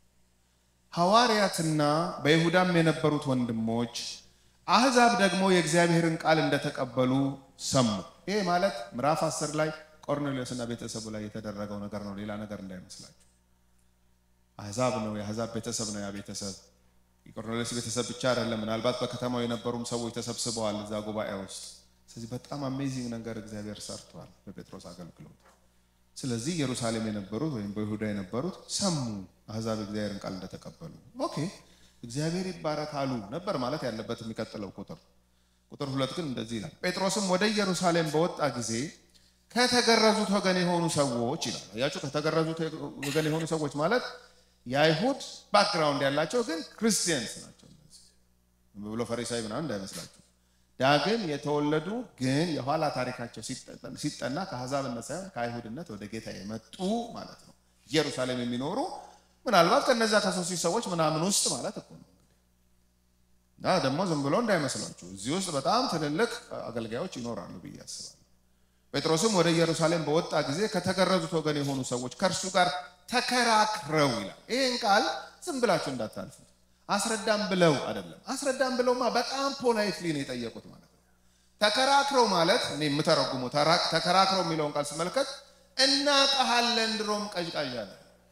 ሐዋርያትና በይሁዳም የነበሩት ወንድሞች አሕዛብ ደግሞ የእግዚአብሔርን ቃል እንደተቀበሉ ሰሙ። ይሄ ማለት ምዕራፍ 10 ላይ ቆርኔሌዎስና ቤተሰቡ ላይ የተደረገው ነገር ነው። ሌላ ነገር እንዳይመስላችሁ። አሕዛብ ነው፣ የአሕዛብ ቤተሰብ ነው። ያ ቤተሰብ የቆርኔሌዎስ ቤተሰብ ብቻ አይደለም። ምናልባት በከተማው የነበሩም ሰዎች ተሰብስበዋል እዛ ጉባኤ ውስጥ። ስለዚህ በጣም አሜዚንግ ነገር እግዚአብሔር ሰርቷል በጴጥሮስ አገልግሎት። ስለዚህ ኢየሩሳሌም የነበሩት ወይም በይሁዳ የነበሩት ሰሙ አሕዛብ እግዚአብሔርን ቃል እንደተቀበሉ። ኦኬ እግዚአብሔር ይባረክ አሉ ነበር ማለት ያለበት የሚቀጥለው ቁጥር ቁጥር ሁለት ግን እንደዚህ ይላል። ጴጥሮስም ወደ ኢየሩሳሌም በወጣ ጊዜ ከተገረዙት ወገን የሆኑ ሰዎች ይላል። አያችሁ፣ ከተገረዙት ወገን የሆኑ ሰዎች ማለት የአይሁድ ባክግራውንድ ያላቸው ግን ክርስቲያንስ ናቸው። ብሎ ፈሪሳዊ ምናምን እንዳይመስላችሁ ዳግም የተወለዱ ግን የኋላ ታሪካቸው ሲጠና ከአሕዛብነት ሳይሆን ከአይሁድነት ወደ ጌታ የመጡ ማለት ነው። ኢየሩሳሌም የሚኖሩ ምናልባት ከነዛ ከሶስት ሺህ ሰዎች ምናምን ውስጥ ማለት እኮ ነው። እና ደግሞ ዝም ብሎ እንዳይመስላችሁ እዚህ ውስጥ በጣም ትልልቅ አገልጋዮች ይኖራሉ ብዬ አስባለሁ። ጴጥሮስም ወደ ኢየሩሳሌም በወጣ ጊዜ ከተገረዙት ወገን የሆኑ ሰዎች ከእርሱ ጋር ተከራክረው ይላል። ይህን ቃል ዝም ብላችሁ እንዳታልፉት። አስረዳም ብለው አይደለም። አስረዳም ብለውማ በጣም ፖላይትሊ ነው የጠየቁት ማለት ነው። ተከራክረው ማለት እኔ የምተረጉመው ተከራክረው የሚለውን ቃል ስመለከት እናቀሃለን ድሮም ቀዥቃዣ ነው።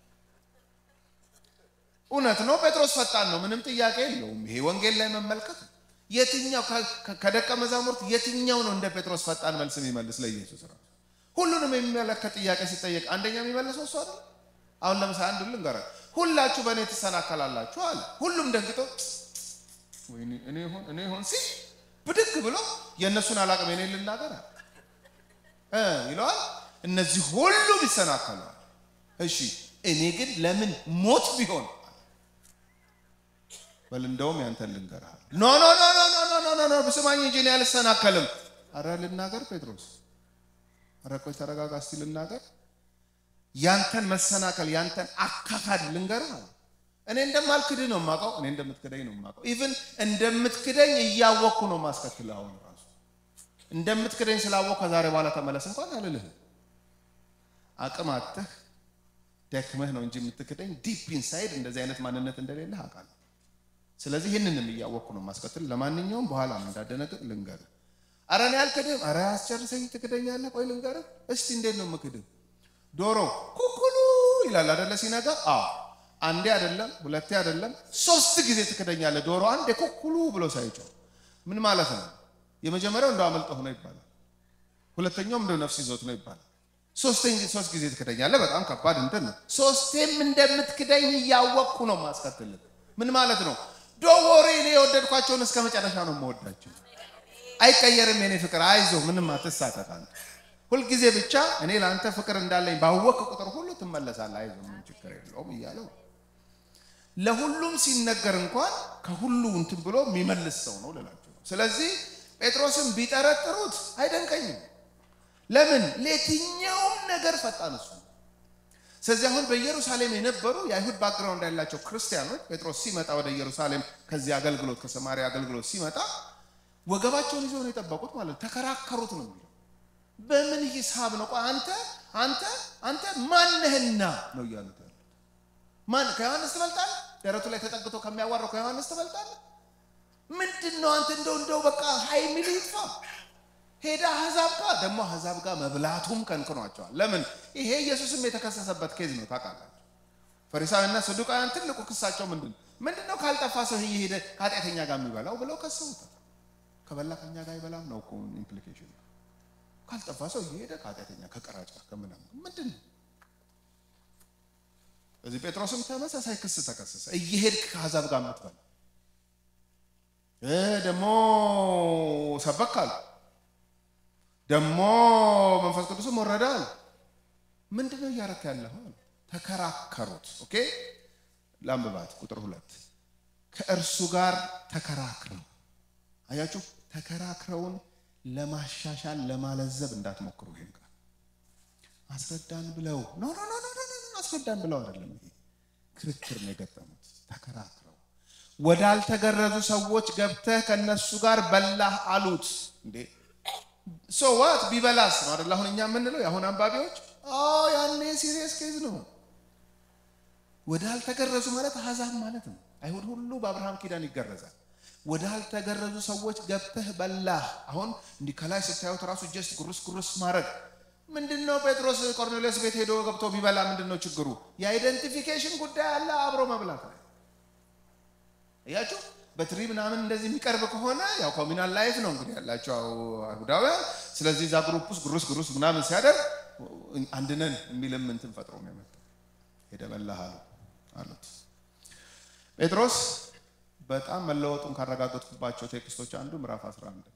እውነት ነው። ጴጥሮስ ፈጣን ነው፣ ምንም ጥያቄ የለውም። ይሄ ወንጌል ላይ መመልከት የትኛው ከደቀ መዛሙርት የትኛው ነው እንደ ጴጥሮስ ፈጣን መልስ የሚመልስ ለኢየሱስ ራሱ ሁሉንም የሚመለከት ጥያቄ ሲጠየቅ አንደኛ የሚመልሰው እሱ አይደል? አሁን ለምሳሌ አንዱ ልንገራ፣ ሁላችሁ በእኔ ትሰናከላላችሁ አለ። ሁሉም ደንግጦ እኔ ሆን እኔ ሆን ሲል ብድግ ብሎ የእነሱን አላቅም የኔ ልናገር እ ይለዋል። እነዚህ ሁሉም ይሰናከላል። እሺ እኔ ግን ለምን ሞት ቢሆን በል እንደውም ያንተን ልንገርሃል። ኖ ኖ ኖ ኖ ኖ ኖ ኖ ኖ ብስማኝ እንጂ እኔ አልሰናከልም። አረ ልናገር ጴጥሮስ፣ አረ ቆይ ተረጋጋ እስቲ ልናገር። ያንተን መሰናከል ያንተን አካካድ ልንገርህ አለ። እኔ እንደማልክድህ ነው የማውቀው። እኔ እንደምትክደኝ ነው የማውቀው። ኢቭን እንደምትክደኝ እያወቅኩ ነው ማስከትል። አሁን ራሱ እንደምትክደኝ ስላወቅሁ ከዛሬ በኋላ ተመለስ እንኳን አልልህም። አቅም አጥተህ ደክመህ ነው እንጂ የምትክደኝ ዲፕ ኢንሳይድ እንደዚህ አይነት ማንነት እንደሌለህ አውቃለሁ። ስለዚህ ይህንንም እያወቅኩ ነው ማስከትል። ለማንኛውም በኋላ እንዳደነግጥ ልንገርህ። አረ እኔ አልክድም። አረ አስጨርሰኝ፣ ትክደኛለህ። ቆይ ልንገርህ እስቲ እንዴት ነው የምክድህ? ዶሮ ኩኩሉ ይላል አደለ ሲነጋ? አዎ አንዴ አይደለም ሁለቴ አይደለም ሶስት ጊዜ ትክደኛለህ። ዶሮ አንዴ ኩኩሉ ብሎ ሳይጮህ ምን ማለት ነው? የመጀመሪያው እንደው አመልጦህ ነው ይባላል። ሁለተኛውም እንደው ነፍስ ይዞት ነው ይባላል። ሶስተኛ ሶስት ጊዜ ትክደኛለህ። በጣም ከባድ እንትን ነው። ሶስቴም እንደምትክደኝ እያወቅኩ ነው ማስከትልህ። ምን ማለት ነው? ዶወሬ እኔ የወደድኳቸውን እስከ መጨረሻ ነው የምወዳቸው። አይቀየርም የኔ ፍቅር፣ አይዞህ፣ ምንም አትሳተፍ አንተ ሁልጊዜ ብቻ እኔ ለአንተ ፍቅር እንዳለኝ ባወቅ ቁጥር ሁሉ ትመለሳለህ። አይዞህ፣ ምን ችግር የለውም እያለው ለሁሉም ሲነገር እንኳን ከሁሉ እንትን ብሎ የሚመልስ ሰው ነው ልላቸው ነው። ስለዚህ ጴጥሮስን ቢጠረጥሩት አይደንቀኝም። ለምን ለየትኛውም ነገር ፈጣን እሱ። ስለዚህ አሁን በኢየሩሳሌም የነበሩ የአይሁድ ባክግራውንድ ያላቸው ክርስቲያኖች ጴጥሮስ ሲመጣ ወደ ኢየሩሳሌም ከዚህ አገልግሎት ከሰማሪያ አገልግሎት ሲመጣ ወገባቸውን ይዘው ነው የጠበቁት ማለት ተከራከሩት ነው የሚለው በምን ሂሳብ ነው? ቆይ አንተ አንተ አንተ ማነህና ነው እያሉት ያሉት። ማን ከዮሐንስ ትበልጣለህ? ደረቱ ላይ ተጠግቶ ከሚያዋራው ከዮሐንስ ትበልጣለህ? ምንድን ነው አንተ? እንደው እንደው በቃ ሀይ ሚል ይጥፋ። ሄዳ አህዛብ ጋር ደግሞ አህዛብ ጋር መብላቱም ከንክኗቸዋል። ለምን? ይሄ ኢየሱስም የተከሰሰበት ኬዝ ነው ታውቃላችሁ። ፈሪሳውያንና ሰዱቃውያን ትልቁ ክሳቸው ምንድን ነው? ምንድን ነው ካልጠፋ ሰው እየሄደ ከኃጢአተኛ ጋር የሚበላው ብለው ከሰውታል። ከበላ ከኛ ጋር አይበላም ነው እኮ ኢምፕሊኬሽን ካልጠፋ ሰው እየሄደ ከኃጢአተኛ ከቀራጭ ከምናምን ምንድን ነው? እዚህ ጴጥሮስም ተመሳሳይ ክስ ተከሰሰ። እየሄድክ ከአሕዛብ ጋር የምትበላ ደግሞ ሰበክ አሉ፣ ደግሞ መንፈስ ቅዱስም ወረደ አሉ። ምንድን ነው እያረክ ያለህ? ተከራከሩት። ኦኬ ለአንብባት ቁጥር ሁለት ከእርሱ ጋር ተከራክረው አያችሁ፣ ተከራክረውን ለማሻሻል ለማለዘብ እንዳትሞክሩ። ይሄን ቃል አስረዳን ብለው ኖ ኖ ኖ ኖ አስረዳን ብለው አይደለም። ይሄ ክርክር ነው የገጠሙት። ተከራክረው ወዳልተገረዙ ሰዎች ገብተህ ከነሱ ጋር በላህ አሉት። እንዴ ሶዋት ቢበላስ ነው አይደል? አሁን እኛ የምንለው የአሁን አንባቢዎች ያኔ ሲሪየስ ኬዝ ነው። ወዳልተገረዙ ማለት አሕዛብ ማለት ነው። አይሁድ ሁሉ በአብርሃም ኪዳን ይገረዛል። ወዳልተገረዙ ሰዎች ገብተህ በላህ። አሁን እንዲህ ከላይ ስታዩት ራሱ ጀስት ጉርስ ጉርስ ማድረግ ምንድን ነው? ጴጥሮስ ቆርኔሌዎስ ቤት ሄዶ ገብቶ ቢበላ ምንድን ነው ችግሩ? የአይደንቲፊኬሽን ጉዳይ አለ፣ አብሮ መብላት ነው። እያችሁ በትሪ ምናምን እንደዚህ የሚቀርብ ከሆነ ያው ኮሚናል ላይፍ ነው እንግዲህ ያላቸው አይሁዳውያን። ስለዚህ እዛ ግሩፕ ውስጥ ጉርስ ጉርስ ምናምን ሲያደርግ አንድነን የሚልም እንትን ፈጥሮ ነው የመጣው። ሄደ በላህ አሉ አሉት ጴጥሮስ በጣም መለወጡን ካረጋገጥኩባቸው ቴክስቶች አንዱ ምዕራፍ 11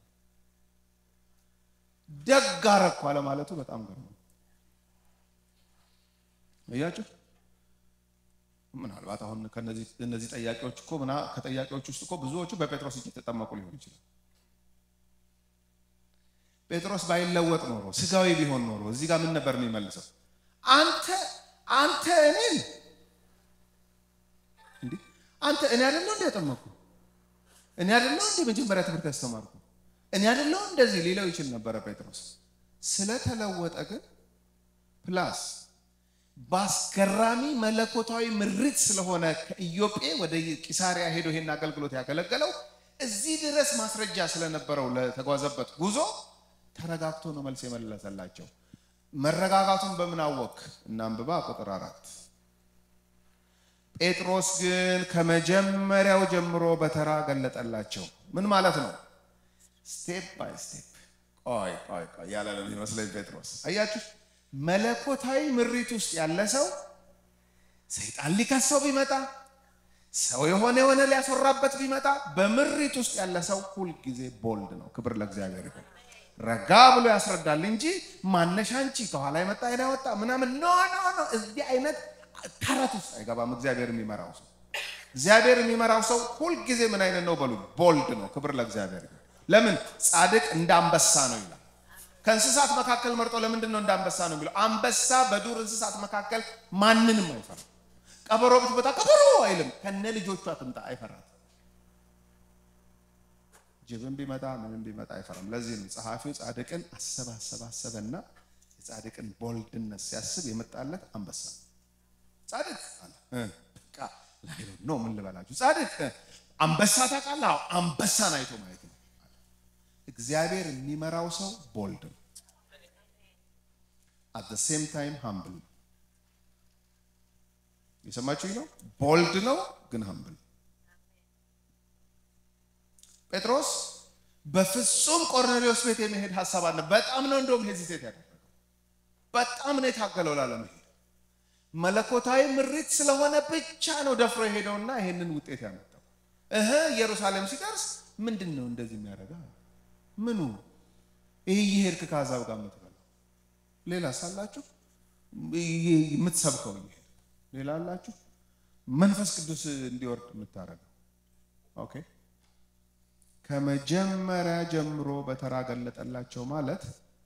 ደግ አረግኩ አለማለቱ በጣም ገርሞ እያችሁ ምናልባት አሁን ከነዚህ ጠያቂዎች እኮ ምና ከጠያቂዎች ውስጥ እኮ ብዙዎቹ በጴጥሮስ እጅ የተጠመቁ ሊሆን ይችላል። ጴጥሮስ ባይለወጥ ኖሮ ስጋዊ ቢሆን ኖሮ እዚህ ጋር ምን ነበር የሚመልሰው? አንተ አንተ እኔን እንዴ አንተ እኔ አይደለሁ እንደ ያጠመቅኩ እኔ አይደለሁ እንደ መጀመሪያ ትምህርት ያስተማርኩ እኔ አይደለሁ እንደዚህ ሊለው ይችል ነበረ ጴጥሮስ። ስለተለወጠ ግን ፕላስ በአስገራሚ መለኮታዊ ምሪት ስለሆነ ከኢዮጴ ወደ ቂሳሪያ ሄዶ ይሄን አገልግሎት ያገለገለው እዚህ ድረስ ማስረጃ ስለነበረው ለተጓዘበት ጉዞ ተረጋግቶ ነው መልስ የመለሰላቸው። መረጋጋቱን በምን አወክ? እናንብባ ቁጥር አራት ጴጥሮስ ግን ከመጀመሪያው ጀምሮ በተራ ገለጠላቸው። ምን ማለት ነው? ስቴፕ ባይ ስቴፕ ቆይ ቆይ ቆይ ያለ ነው የሚመስለኝ ጴጥሮስ። አያችሁ መለኮታዊ ምሪት ውስጥ ያለ ሰው ሰይጣን ሊከሰው ቢመጣ ሰው የሆነ የሆነ ሊያስወራበት ቢመጣ በምሪት ውስጥ ያለ ሰው ሁልጊዜ ቦልድ ነው። ክብር ለእግዚአብሔር ይሁን። ረጋ ብሎ ያስረዳል እንጂ ማነሻ አንቺ ከኋላ የመጣ አይና ወጣ ምናምን ኖ ኖ ኖ እዚህ አይነት ተረት ውስጥ አይገባም። እግዚአብሔር የሚመራው ሰው እግዚአብሔር የሚመራው ሰው ሁልጊዜ ምን አይነት ነው በሉ ቦልድ ነው። ክብር ለእግዚአብሔር ይሁን። ለምን ጻድቅ እንደ አንበሳ ነው ይላል። ከእንስሳት መካከል መርጦ ለምንድን ነው እንደ አንበሳ ነው የሚለው? አንበሳ በዱር እንስሳት መካከል ማንንም አይፈራም። ቀበሮ ብትመጣ ቀበሮ አይልም። ከነ ልጆቿ ትምጣ አይፈራት። ጅብን ቢመጣ ምንም ቢመጣ አይፈራም። ለዚህ ነው ጸሐፊው ጻድቅን አሰበ አሰበ አሰበና የጻድቅን ቦልድነት ሲያስብ የመጣለት አንበሳ ጻድቅ አለ በቃ ላይ ነው ምን ልበላችሁ ጻድቅ አንበሳ ታውቃለህ? አንበሳን አይቶ ማየት ነው። እግዚአብሔር የሚመራው ሰው ቦልድ ነው። አት ዘ ሴም ታይም ሃምብል ነው። የሰማችሁኝ ነው። ቦልድ ነው ግን ሃምብል። ጴጥሮስ በፍጹም ቆርኔሌዎስ ቤት የመሄድ ሀሳብ አለ። በጣም ነው እንደውም ሄዚቴት ያደረገው። በጣም ነው የታገለው ላለመሄድ። መለኮታዊ ምሪት ስለሆነ ብቻ ነው ደፍሮ የሄደውና ይሄንን ውጤት ያመጣው። እህ ኢየሩሳሌም ሲደርስ ምንድን ነው እንደዚህ የሚያደርገው? ምኑ ይህ እየሄድክ ከአሕዛብ ጋር የምትበላው ሌላ ሳላችሁ የምትሰብከው እየሄድ ሌላ አላችሁ መንፈስ ቅዱስ እንዲወርድ የምታደርገው ኦኬ ከመጀመሪያ ጀምሮ በተራ ገለጠላቸው ማለት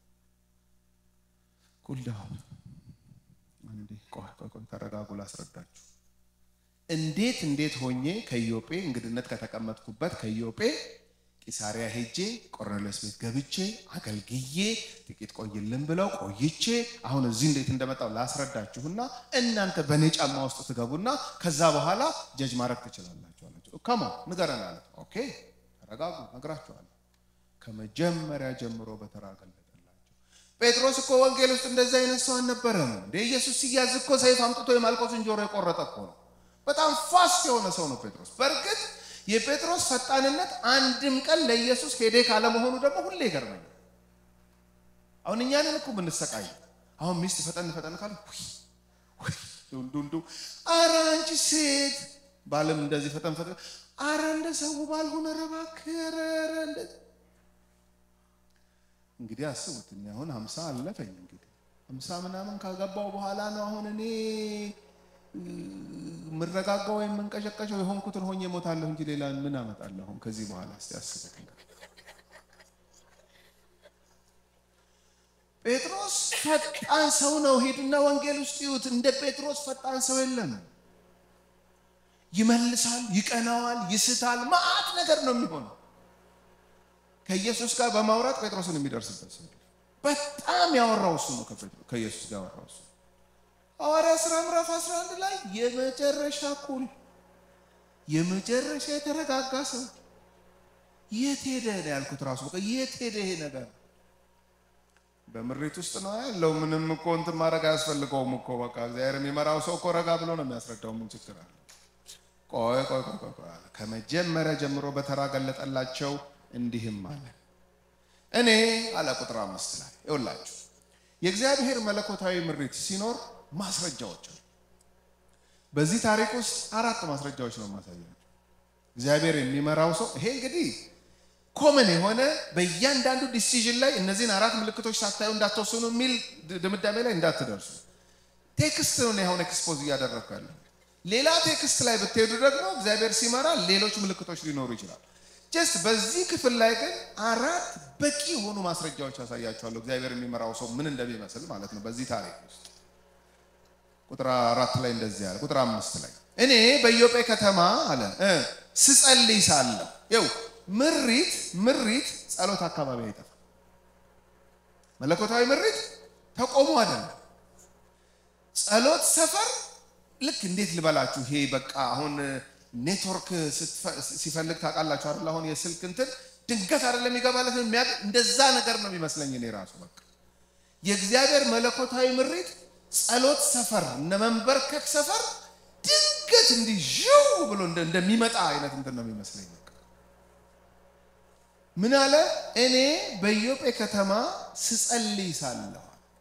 ቁልዳውን እንዴ ቆይ ቆይ ቆይ ተረጋጉ ላስረዳችሁ እንዴት እንዴት ሆኜ ከኢዮጴ እንግድነት ከተቀመጥኩበት ከኢዮጴ ቂሳሪያ ሄጄ ቆርኔሌዎስ ቤት ገብቼ አገልግዬ ጥቂት ቆይልን ብለው ቆይቼ አሁን እዚህ እንዴት እንደመጣው ላስረዳችሁና እናንተ በእኔ ጫማ ውስጥ ትገቡና ከዛ በኋላ ጀጅ ማድረግ ትችላላችሁ አላቸው። ከማ ንገረን አለ። ኦኬ ተረጋጉ፣ ነግራችኋለሁ። ከመጀመሪያ ጀምሮ በተራ ገለጠላቸው። ጴጥሮስ እኮ ወንጌል ውስጥ እንደዚህ አይነት ሰው አልነበረም እንደ ኢየሱስ ሲያዝ እኮ ሰይፍ አምጥቶ የማልቆስን ጆሮ የቆረጠ እኮ ነው። በጣም ፋስት የሆነ ሰው ነው ጴጥሮስ። በእርግጥ የጴጥሮስ ፈጣንነት አንድም ቀን ለኢየሱስ ሄዴ ካለመሆኑ ደግሞ ሁሌ ይገርመኛል። አሁን እኛንን እኮ ብንሰቃይ አሁን ሚስት ፈጠን ፈጠን ካለ ዱንዱ አረ አንቺ ሴት ባልም እንደዚህ ፈጠን ፈጠን አረ እንደ ሰው ባልሆነ ረባክረ እንግዲህ አስቡት። እኔ አሁን ሀምሳ አለፈኝ እንግዲህ ሀምሳ ምናምን ካገባው በኋላ ነው አሁን እኔ የምረጋጋው ወይም የምንቀሸቀሸው የሆንኩትን ሆኜ እሞታለሁ እንጂ ሌላ ምን አመጣለሁ? አሁን ከዚህ በኋላ እስቲ አስቡት። ጴጥሮስ ፈጣን ሰው ነው። ሄዱና ወንጌል ውስጥ ይዩት። እንደ ጴጥሮስ ፈጣን ሰው የለም። ይመልሳል፣ ይቀናዋል፣ ይስታል። መዓት ነገር ነው የሚሆነው። ከኢየሱስ ጋር በማውራት ጴጥሮስን የሚደርስበት ሰው በጣም ያወራው እሱ ነው። ከኢየሱስ ጋር ያወራው እሱ ሐዋርያ ሥራ ምዕራፍ 11 ላይ የመጨረሻ ኩል የመጨረሻ የተረጋጋ ሰው የት ሄደ ነው ያልኩት። ራሱ በቃ የት ሄደ ይሄ ነገር? በምሪት ውስጥ ነው ያለው። ምንም እኮ እንትን ማድረግ አያስፈልገውም እኮ በቃ እግዚአብሔር የሚመራው ሰው እኮ ረጋ ብሎ ነው የሚያስረዳው። ምን ችግር አለ? ቆይ ቆይ ቆይ ቆይ አለ። ከመጀመሪያ ጀምሮ በተራ ገለጠላቸው፣ እንዲህም አለ እኔ አለ ቁጥር አምስት ላይ ይውላችሁ የእግዚአብሔር መለኮታዊ ምሪት ሲኖር ማስረጃዎች አሉ። በዚህ ታሪክ ውስጥ አራት ማስረጃዎች ነው የማሳያቸው። እግዚአብሔር የሚመራው ሰው ይሄ እንግዲህ ኮመን የሆነ በእያንዳንዱ ዲሲዥን ላይ እነዚህን አራት ምልክቶች ሳታዩ እንዳትወስኑ የሚል ድምዳሜ ላይ እንዳትደርሱ። ቴክስት ነው አሁን ኤክስፖዝ እያደረግኩ ያለሁ። ሌላ ቴክስት ላይ ብትሄዱ ደግሞ እግዚአብሔር ሲመራ ሌሎች ምልክቶች ሊኖሩ ይችላል። ጀስት በዚህ ክፍል ላይ ግን አራት በቂ የሆኑ ማስረጃዎች ያሳያቸዋለሁ እግዚአብሔር የሚመራው ሰው ምን እንደሚመስል ማለት ነው። በዚህ ታሪክ ውስጥ ቁጥር አራት ላይ እንደዚህ አለ። ቁጥር አምስት ላይ እኔ በኢዮጴ ከተማ አለ ስጸልይ ሳለሁ ይኸው ምሪት ምሪት ጸሎት አካባቢ አይጠፋም። መለኮታዊ ምሪት ተቆሞ አይደለም። ጸሎት ሰፈር ልክ እንዴት ልበላችሁ፣ ይሄ በቃ አሁን ኔትወርክ ሲፈልግ ታውቃላችሁ አይደል? አሁን የስልክ እንትን ድንገት አይደለም የሚገባለት እንደዛ ነገር ነው የሚመስለኝ እኔ ራሱ በቃ የእግዚአብሔር መለኮታዊ ምሪት ጸሎት ሰፈር እነ መንበርከክ ሰፈር ድንገት እንዲህ ዥው ብሎ እንደሚመጣ አይነት እንትን ነው የሚመስለኝ። ምን አለ? እኔ በኢዮጴ ከተማ ስጸልይ ሳለሁ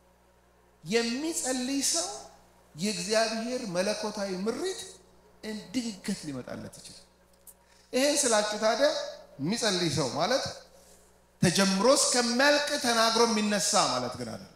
የሚጸልይ ሰው የእግዚአብሔር መለኮታዊ ምሪት ድንገት ሊመጣለት ይችላል። ይሄን ስላችሁ ታዲያ የሚጸልይ ሰው ማለት ተጀምሮ እስከሚያልቅ ተናግሮ የሚነሳ ማለት ግን አይደለም።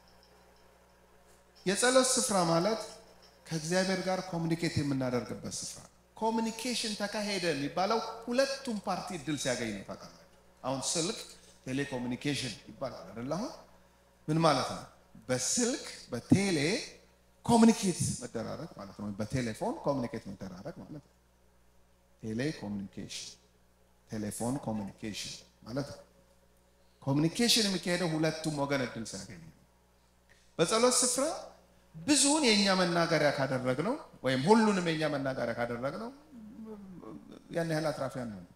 የጸሎት ስፍራ ማለት ከእግዚአብሔር ጋር ኮሚኒኬት የምናደርግበት ስፍራ። ኮሚኒኬሽን ተካሄደ የሚባለው ሁለቱም ፓርቲ እድል ሲያገኝ ነው። ታውቃላችሁ አሁን ስልክ ቴሌኮሙኒኬሽን ይባላል አይደል? አሁን ምን ማለት ነው? በስልክ በቴሌ ኮሚኒኬት መደራረግ ማለት ነው። በቴሌፎን ኮሚኒኬት መደራረግ ማለት ነው። ቴሌ ኮሚኒኬሽን፣ ቴሌፎን ኮሚኒኬሽን ማለት ነው። ኮሚኒኬሽን የሚካሄደው ሁለቱም ወገን እድል ሲያገኝ ነው። በጸሎት ስፍራ ብዙውን የእኛ መናገሪያ ካደረግነው ወይም ሁሉንም የእኛ መናገሪያ ካደረግነው ያን ያህል አትራፊያን ነው።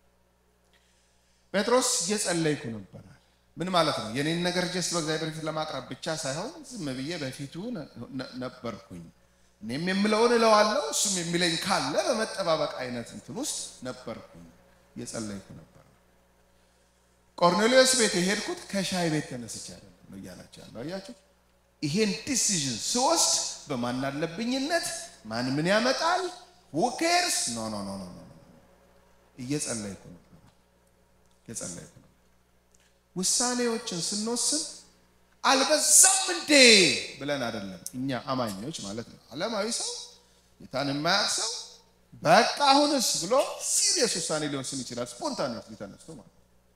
ጴጥሮስ እየጸለይኩ ነበራል። ምን ማለት ነው? የኔን ነገር ጀስት በእግዚአብሔር ፊት ለማቅረብ ብቻ ሳይሆን ዝም ብዬ በፊቱ ነበርኩኝ። እኔም የምለውን እለዋለሁ፣ እሱም የሚለኝ ካለ በመጠባበቅ አይነት እንትን ውስጥ ነበርኩኝ። እየጸለይኩ ነበር። ቆርኔሌዎስ ቤት የሄድኩት ከሻይ ቤት ተነስቼ አይደለም ነው እያላቸው ያለው አያችሁ። ይሄን ዲሲዥን ስወስድ በማን አለብኝነት ማን ምን ያመጣል ውኬርስ ኖ ኖ ኖ ኖ እየጸለይኩ ነበር እየጸለይኩ ነበር። ውሳኔዎችን ስንወስን አልበዛም እንዴ ብለን አይደለም እኛ አማኞች ማለት ነው። ዓለማዊ ሰው ጌታን የማያውቅ ሰው በቃ አሁንስ ብሎ ሲሪየስ ውሳኔ ሊወስን ይችላል። ስፖንታኔት ሊተነስቶ ማለት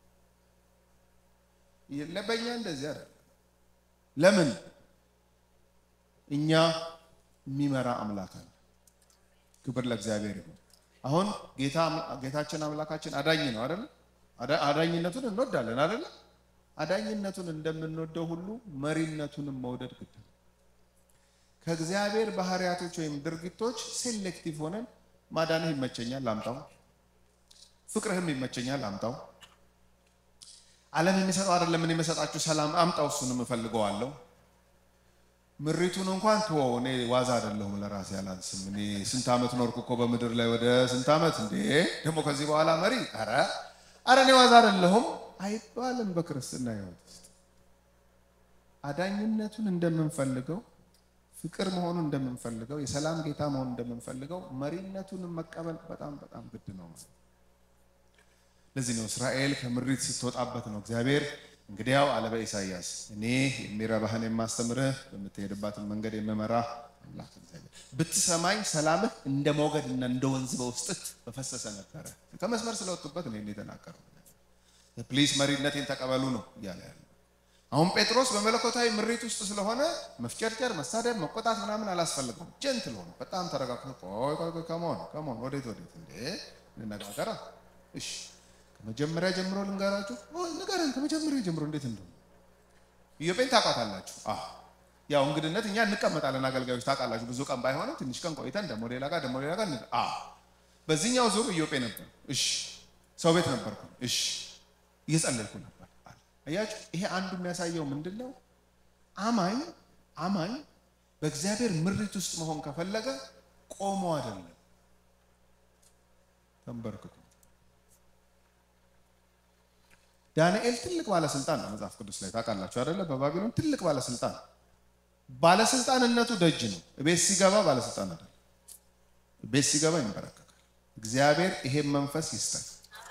ለበኛ እንደዚህ አይደለም። ለምን እኛ የሚመራ አምላክ አለ። ክብር ለእግዚአብሔር ይሁን። አሁን ጌታችን አምላካችን አዳኝ ነው አይደለ? አዳኝነቱን እንወዳለን አይደለ? አዳኝነቱን እንደምንወደው ሁሉ መሪነቱንም መውደድ ግድ ነው። ከእግዚአብሔር ባህሪያቶች ወይም ድርጊቶች ሴሌክቲቭ ሆነን ማዳንህ ይመቸኛል ላምጣው፣ ፍቅርህም ይመቸኛል ላምጣው፣ ዓለም የሚሰጠው አይደለም ምን የመሰጣችሁ ሰላም አምጣው፣ እሱንም እፈልገዋለሁ ምሪቱን እንኳን ተወው። እኔ ዋዛ አይደለሁም፣ ለራሴ አላንስም። እኔ ስንት ዓመት ኖርኩ እኮ በምድር ላይ ወደ ስንት ዓመት እንዴ! ደግሞ ከዚህ በኋላ መሪ ኧረ ኧረ እኔ ዋዛ አይደለሁም አይባልም። በክርስትና ሕይወት ውስጥ አዳኝነቱን እንደምንፈልገው፣ ፍቅር መሆኑን እንደምንፈልገው፣ የሰላም ጌታ መሆኑን እንደምንፈልገው መሪነቱንም መቀበል በጣም በጣም ግድ ነው ማለት። ለዚህ ነው እስራኤል ከምሪት ስትወጣበት ነው እግዚአብሔር እንግዲያው አለ በኢሳይያስ እኔ የሚረባህን የማስተምርህ በምትሄድባትን መንገድ የምመራህ አምላክ እግዚአብሔር ብትሰማኝ ሰላምህ እንደ ሞገድና እንደ ወንዝ በውስጥህ በፈሰሰ ነበረ። ከመስመር ስለወጡበት ነው የተናገረው። ፕሊስ መሪነቴን ተቀበሉ ነው እያለ ያለ። አሁን ጴጥሮስ በመለኮታዊ ምሪት ውስጥ ስለሆነ መፍጨርጨር፣ መሳደብ፣ መቆጣት ምናምን አላስፈልገውም። ጀንትል ሆነ በጣም ተረጋግቶ ቆይ ቆይ ቆይ ከመሆን ከመሆን ወዴት ወዴት እንዴ እንነጋገራ እሺ ከመጀመሪያ ጀምሮ ልንገራችሁ። ንገረን ከመጀመሪያ ጀምሮ እንዴት እንደሆነ ኢዮጴን ታውቃታላችሁ። ያው እንግድነት እኛ እንቀመጣለን አገልጋዮች ታውቃላችሁ። ብዙ ቀን ባይሆንም ትንሽ ቀን ቆይተን ደግሞ ሌላ ጋር ደግሞ ሌላ ጋር በዚህኛው ዙር ኢዮጴ ነበር። እሺ ሰው ቤት ነበርኩ። እሺ እየጸለይኩ ነበር። አያችሁ፣ ይሄ አንዱ የሚያሳየው ምንድን ነው? አማኝ አማኝ በእግዚአብሔር ምሪት ውስጥ መሆን ከፈለገ ቆሞ አይደለም ተንበርክኮ ዳንኤል ትልቅ ባለስልጣን ነው። መጽሐፍ ቅዱስ ላይ ታውቃላችሁ አይደለ? በባቢሎን ትልቅ ባለስልጣን ባለስልጣንነቱ ደጅ ነው። ቤት ሲገባ ባለስልጣን አይደለም። ቤት ሲገባ ይንበረከካል። እግዚአብሔር ይሄን መንፈስ ይስጠን።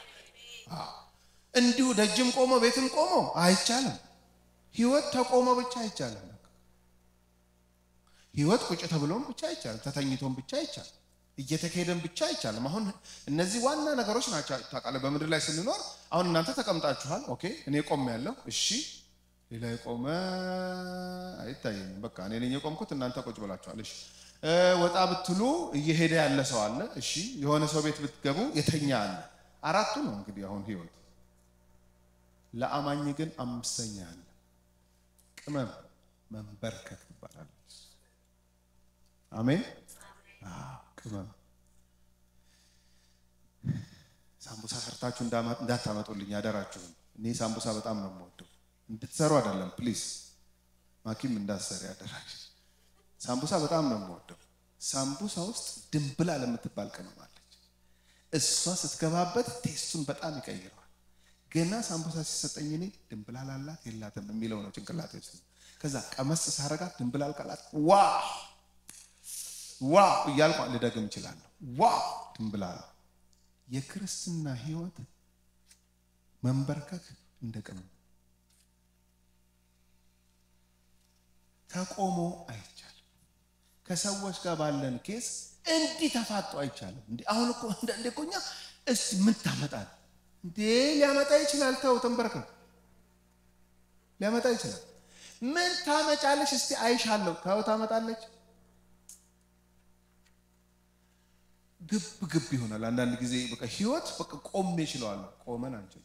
እንዲሁ ደጅም ቆሞ ቤትም ቆሞ አይቻልም። ህይወት ተቆሞ ብቻ አይቻልም። ህይወት ቁጭ ተብሎም ብቻ አይቻልም። ተተኝቶም ብቻ አይቻልም። እየተካሄደን ብቻ አይቻልም። አሁን እነዚህ ዋና ነገሮች ናቸው። ታውቃለህ፣ በምድር ላይ ስንኖር አሁን እናንተ ተቀምጣችኋል። ኦኬ፣ እኔ ቆም ያለው እሺ፣ ሌላ የቆመ አይታየኝም። በቃ እኔ ነኝ የቆምኩት፣ እናንተ ቁጭ ብላችኋል። እሺ፣ ወጣ ብትሉ እየሄደ ያለ ሰው አለ። እሺ፣ የሆነ ሰው ቤት ብትገቡ የተኛ አለ። አራቱ ነው እንግዲህ አሁን ህይወት። ለአማኝ ግን አምስተኛ አለ። ቅመም መንበርከክ ይባላል። አሜን። ቅመም ሳምቡሳ ሰርታችሁ እንዳታመጡልኝ አደራችሁን። እኔ ሳምቡሳ በጣም ነው የምወደው። እንድትሰሩ አይደለም ፕሊዝ፣ ማኪም እንዳሰሪ አደራችሁ። ሳምቡሳ በጣም ነው የምወደው። ሳምቡሳ ውስጥ ድንብላል የምትባል ቅመም አለች። እሷ ስትገባበት ቴስቱን በጣም ይቀይረዋል። ገና ሳምቡሳ ሲሰጠኝ እኔ ድንብላል አላት የላትም የሚለው ነው ጭንቅላቴ ውስጥ። ከዛ ቀመስ ሳረጋት ድንብላል ካላት ዋ ዋው እያልኩ ልደግም እችላለሁ። ዋው ድንብላል። የክርስትና ህይወት መንበርከክ እንደ ቅመም ተቆሞ አይቻልም። ከሰዎች ጋር ባለን ኬስ እንዲህ ተፋጦ አይቻልም። እንዲ አሁን እኮ እንደ እኮ እኛ እስቲ ምን ታመጣል እንዴ? ሊያመጣ ይችላል። ተው ተንበርከክ፣ ሊያመጣ ይችላል። ምን ታመጫለች? እስቲ አይሻለሁ። ተው ታመጣለች ግብ ግብ ይሆናል። አንዳንድ ጊዜ በቃ ህይወት በቃ ቆሜ እችለዋለሁ። ቆመን አንችልም።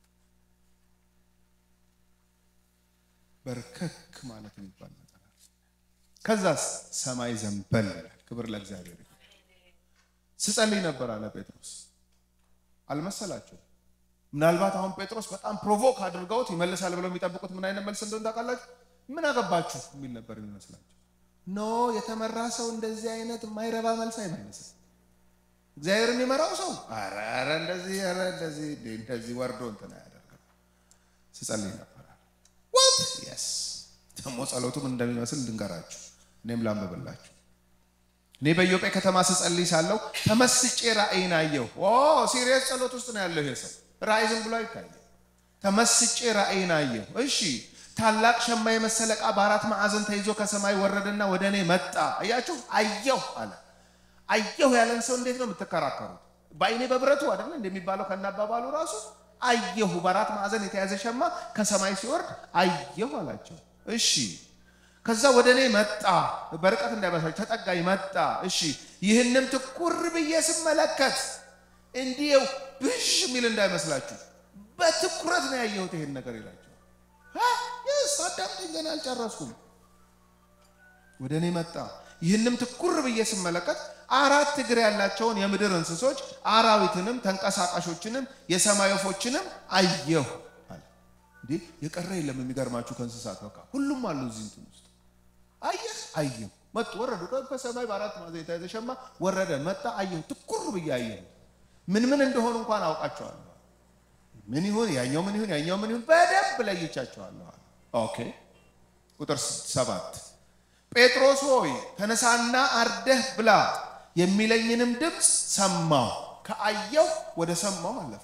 በርከክ ማለት የሚባል ነገር ከዛስ ሰማይ ዘንበል ይላል። ክብር ለእግዚአብሔር። ስጸልይ ነበር አለ ጴጥሮስ። አልመሰላቸው? ምናልባት አሁን ጴጥሮስ በጣም ፕሮቮክ አድርገውት ይመልሳል ብለው የሚጠብቁት ምን አይነት መልስ እንደሆነ ታውቃላችሁ? ምን አገባችሁ የሚል ነበር የሚመስላቸው። ኖ የተመራ ሰው እንደዚህ አይነት የማይረባ መልስ አይመልስም። እግዚአብሔር የሚመራው ሰው ኧረ ኧረ እንደዚህ ኧረ እንደዚህ እንደዚህ ወርዶ እንትን አያደርግም። ስጸልይ ነበር ወት የስ ደግሞ ጸሎቱ ምን እንደሚመስል ልንገራችሁ፣ እኔም ላንብብላችሁ። እኔ በኢዮጴ ከተማ ስጸልይ ሳለሁ ተመስጬ ራእይን አየሁ። ሲሪየስ ጸሎት ውስጥ ነው ያለው ይሄ ሰው። ራእይ ዝም ብሎ አይታየም። ተመስጬ ራእይን አየሁ። እሺ ታላቅ ሸማ የመሰለ ዕቃ በአራት ማዕዘን ተይዞ ከሰማይ ወረደና ወደ እኔ መጣ። አያችሁ፣ አየሁ አለ አየሁ ያለን ሰው እንዴት ነው የምትከራከሩት? በአይኔ በብረቱ አይደለ እንደሚባለው ከናባባሉ ራሱ አየሁ፣ በአራት ማዕዘን የተያዘ ሸማ ከሰማይ ሲወርድ አየሁ አላቸው። እሺ ከዛ ወደ እኔ መጣ፣ በርቀት እንዳይመስላችሁ ተጠጋኝ፣ መጣ። እሺ ይህንም ትኩር ብዬ ስመለከት እንዲው ብሽ የሚል እንዳይመስላችሁ በትኩረት ነው ያየሁት ይሄን ነገር ይላቸው። ይስ አዳምጠኝ፣ ገና አልጨረስኩም። ወደ እኔ መጣ ይህንም ትኩር ብዬ ስመለከት አራት እግር ያላቸውን የምድር እንስሶች አራዊትንም ተንቀሳቃሾችንም የሰማይ ወፎችንም አየሁ አለ። እንዴ የቀረ የለም። የሚገርማችሁ ከእንስሳት በቃ ሁሉም አሉ እዚህ እንትን ውስጥ አየህ፣ አየሁ፣ መጡ፣ ወረዱ። ከሰማይ በአራት ማዕዘን የተያዘ ሸማ ወረደ፣ መጣ፣ አየሁ፣ ትኩር ብዬ አየሁ። ምን ምን እንደሆኑ እንኳን አውቃቸዋለሁ። ምን ይሁን ያኛው ምን ይሁን ያኛው ምን ይሁን በደንብ ለይቻቸዋለሁ። ኦኬ ቁጥር ሰባት ጴጥሮስ ሆይ ተነሳና አርደህ ብላ የሚለኝንም ድምፅ ሰማሁ። ከአየሁ ወደ ሰማሁ አለፈ።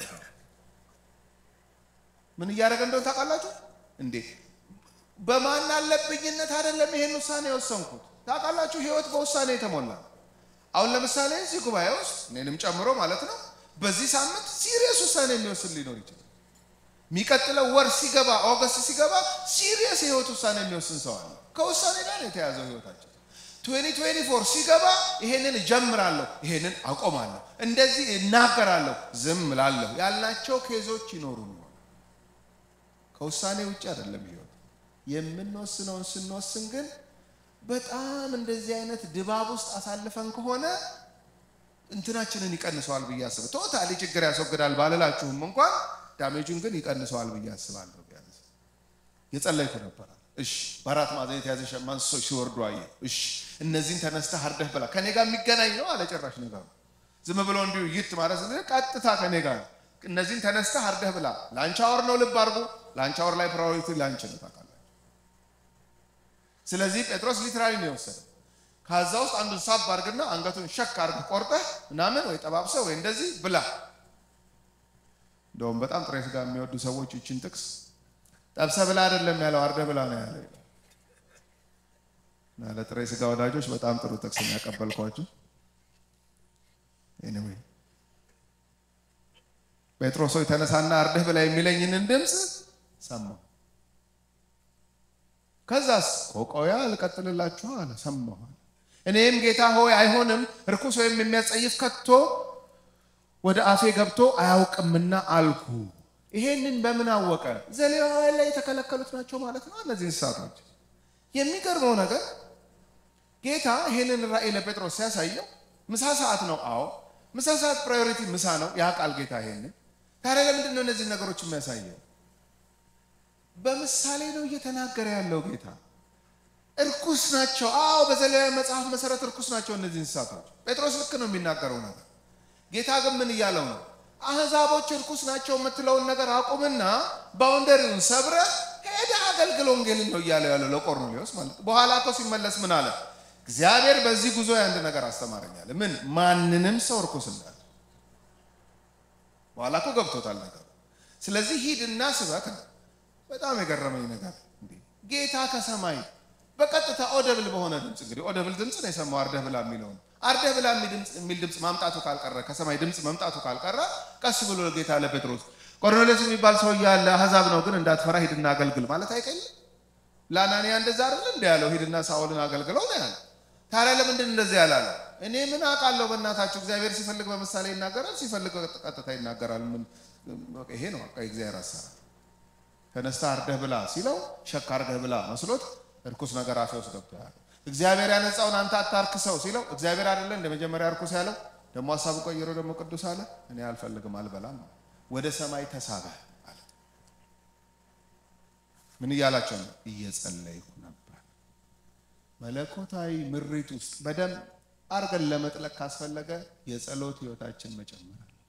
ምን እያደረገ እንደሆነ ታውቃላችሁ እንዴ? በማን አለብኝነት አይደለም ይሄን ውሳኔ የወሰንኩት። ታውቃላችሁ ህይወት በውሳኔ የተሞላ አሁን ለምሳሌ እዚህ ጉባኤ ውስጥ እኔንም ጨምሮ ማለት ነው በዚህ ሳምንት ሲሪየስ ውሳኔ የሚወስን ሊኖር ይችላል። የሚቀጥለው ወር ሲገባ ኦገስት ሲገባ ሲሪየስ የህይወት ውሳኔ የሚወስን ሰው አለ። ከውሳኔ ጋር ነው የተያዘው ህይወታችን። 2024 ሲገባ ይሄንን እጀምራለሁ፣ ይሄንን አቆማለሁ፣ እንደዚህ እናገራለሁ፣ ዝም እላለሁ ያልናቸው ኬዞች ይኖሩ ከውሳኔ ውጭ አይደለም ህይወት። የምንወስነውን ስንወስን ግን በጣም እንደዚህ አይነት ድባብ ውስጥ አሳልፈን ከሆነ እንትናችንን ይቀንሰዋል ብዬ አስባለሁ። ቶታሊ ችግር ያስወግዳል ባልላችሁም እንኳን ዳሜጁን ግን ይቀንሰዋል ብዬ አስባለሁ። ቢያንስ የጸለይኩ ነበራል። እሺ በአራት ማዕዘን የተያዘ ሸማ እንስሶች ሲወርዱ አየሁ። እሺ እነዚህን ተነስተህ አርደህ ብላ። ከኔ ጋር የሚገናኝ ነው አለ። ጭራሽ ነገሩ ዝም ብሎ እንዲሁ ይት ማለት ቀጥታ ከኔ ጋር እነዚህን ተነስተህ አርደህ ብላ። ላንች አወር ነው ልብ አድርጎ። ላንች አወር ላይ ፕራዮሪቲ ላንች ነው ታውቃላችሁ። ስለዚህ ጴጥሮስ ሊትራሊ ነው የወሰደው። ከዛ ውስጥ አንዱን ሳብ አድርግና አንገቱን ሸክ አድርግ ቆርጠህ ምናምን ወይ ጠባብሰህ ወይ እንደዚህ ብላ። እንደውም በጣም ጥሬ ስጋ የሚወዱ ሰዎች ይችን ጥቅስ ጠብሰህ ብላ አይደለም ያለው አርደህ ብላ ነው ያለው። ለጥሬ ስጋ ወዳጆች በጣም ጥሩ ጥቅስ ያቀበልኳችሁ። ኤኒዌይ ጴጥሮስ ሆይ ተነሳና አርደህ ብላ የሚለኝንን ድምፅ ሰማሁ። ከዛስ ቆቆያ ልቀጥልላችሁ አለ ሰማሁ። እኔም ጌታ ሆይ አይሆንም፣ ርኩስ ወይም የሚያስጸይፍ ከቶ ወደ አፌ ገብቶ አያውቅምና አልኩ። ይሄንን በምን አወቀ? ዘሌዋውያን ላይ የተከለከሉት ናቸው ማለት ነው እነዚህ እንስሳቶች። የሚገርመው ነገር ጌታ ይሄንን ራእይ ለጴጥሮስ ሲያሳየው ምሳ ሰዓት ነው። አዎ ምሳ ሰዓት ፕራዮሪቲ ምሳ ነው። ያ ቃል ጌታ ይሄንን ታዲያ ለምንድን ነው እነዚህ ነገሮች የሚያሳየው? በምሳሌ ነው እየተናገረ ያለው ጌታ። እርኩስ ናቸው። አዎ በዘሌዋውያን መጽሐፍ መሰረት እርኩስ ናቸው እነዚህ እንስሳቶች። ጴጥሮስ ልክ ነው የሚናገረው ነገር። ጌታ ግን ምን እያለው ነው? አህዛቦች እርኩስ ናቸው የምትለውን ነገር አቁምና ባውንደሪውን ሰብረ ሄደ አገልግል ወንጌልን ነው እያለው ያለው ለቆርኔሌዎስ ማለት ነው። በኋላ እኮ ሲመለስ ምን አለ? እግዚአብሔር በዚህ ጉዞ አንድ ነገር አስተማረኛል። ምን? ማንንም ሰው እርኩስ እንዳለ በኋላ እኮ ገብቶታል ነገሩ። ስለዚህ ሂድና ስበክ ነው። በጣም የገረመኝ ነገር ጌታ ከሰማይ በቀጥታ ኦደብል በሆነ ድምፅ እንግዲህ ኦደብል ድምፅ ነው የሰማው አርደህ ብላ የሚለውን አርደህ ብላ የሚል ድምፅ ማምጣቱ ካልቀረ ከሰማይ ድምፅ መምጣቱ ካልቀረ ቀስ ብሎ ጌታ ለጴጥሮስ ቆርኔሌዎስ የሚባል ሰው ያለ አህዛብ ነው ግን እንዳትፈራ ሂድና አገልግል ማለት አይቀልም። ለአናንያ እንደዛ አይደል እንደ ያለው ሂድና ሳኦልን አገልግለው ነው ያለ። ታዲያ ለምንድን እንደዚህ ያላለ? እኔ ምን አውቃለሁ በእናታችሁ። እግዚአብሔር ሲፈልግ በምሳሌ ይናገራል፣ ሲፈልግ ቀጥታ ይናገራል። ምን ይሄ ነው የእግዚአብሔር አሰራር። ተነስታ አርደህ ብላ ሲለው ሸክ አርደህ ብላ መስሎት እርኩስ ነገር አፌ ውስጥ ገብቶ ያለ እግዚአብሔር ያነጻውን አንተ አታርክሰው ሲለው እግዚአብሔር አይደለ እንደ መጀመሪያ እርኩስ ያለው ደግሞ ሀሳቡ ቀይሮ ደግሞ ቅዱስ አለ። እኔ አልፈልግም አልበላም፣ ወደ ሰማይ ተሳበ አለ። ምን እያላቸው ነው? እየጸለይኩ ነበር። መለኮታዊ ምሪት ውስጥ በደንብ አርገን ለመጥለቅ ካስፈለገ የጸሎት ህይወታችን መጨመር አለ።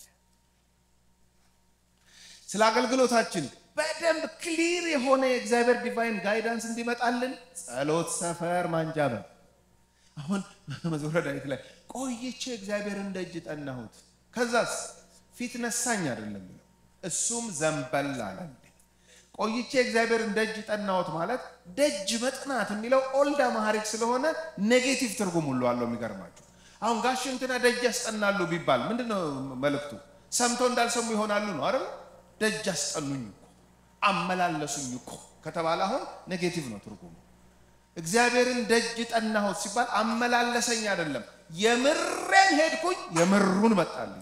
ስለ አገልግሎታችን በደንብ ክሊር የሆነ የእግዚአብሔር ዲቫይን ጋይዳንስ እንዲመጣልን ጸሎት ሰፈር ማንጃበል። አሁን መዝሙረ ዳዊት ላይ ቆይቼ እግዚአብሔርን ደጅ ጠናሁት፣ ከዛስ ፊት ነሳኝ አይደለም የሚለው እሱም ዘንበል አለ። ቆይቼ እግዚአብሔርን ደጅ ጠናሁት ማለት ደጅ መጥናት የሚለው ኦልድ አማሃሪክ ስለሆነ ኔጌቲቭ ትርጉም ሁሉ አለው። የሚገርማችሁ አሁን ጋሽ እንትና ደጅ ያስጠናሉ ቢባል ምንድነው መልእክቱ? ሰምቶ እንዳልሰሙ ይሆናሉ ነው አይደል? ደጅ አስጠኑኝ እኮ አመላለሱኝ እኮ ከተባለ አሁን ኔጌቲቭ ነው ትርጉሙ። እግዚአብሔርን ደጅ ጠናሁት ሲባል አመላለሰኝ አይደለም፣ የምሬን ሄድኩኝ፣ የምሩን መጣልኝ።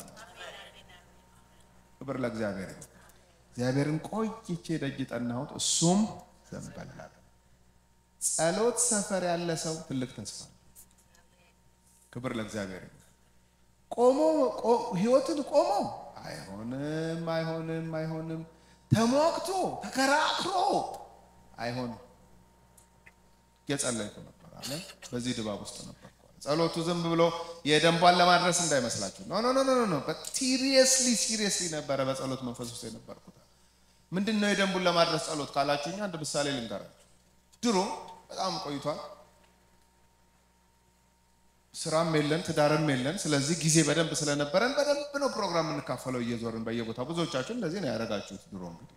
ክብር ለእግዚአብሔር። እግዚአብሔርን ቆይቼ ደጅ ጠናሁት፣ እሱም ዘንበላል። ጸሎት ሰፈር ያለ ሰው ትልቅ ተስፋ። ክብር ለእግዚአብሔር። ቆሞ ህይወትን ቆሞ አይሆንም፣ አይሆንም፣ አይሆንም ተሟግቶ ተከራክሮ አይሆንም። የጸለይኩ ነበር አለ። በዚህ ድባብ ውስጥ ነበር። ጸሎቱ ዝም ብሎ የደንቧን ለማድረስ እንዳይመስላችሁ። ኖ ኖ ኖ ኖ ሲሪየስሊ ሲሪየስሊ ነበረ በጸሎት መንፈስ ውስጥ የነበርኩት። ምንድን ነው የደንቡን ለማድረስ ጸሎት ካላችሁኝ አንድ ምሳሌ ልንገራችሁ። ድሮ በጣም ቆይቷል። ስራም የለን ትዳርም የለን። ስለዚህ ጊዜ በደንብ ስለነበረን በደንብ ነው ፕሮግራም የምንካፈለው እየዞርን በየቦታው። ብዙዎቻችሁ እንደዚህ ነው ያደረጋችሁት። ድሮ እንግዲህ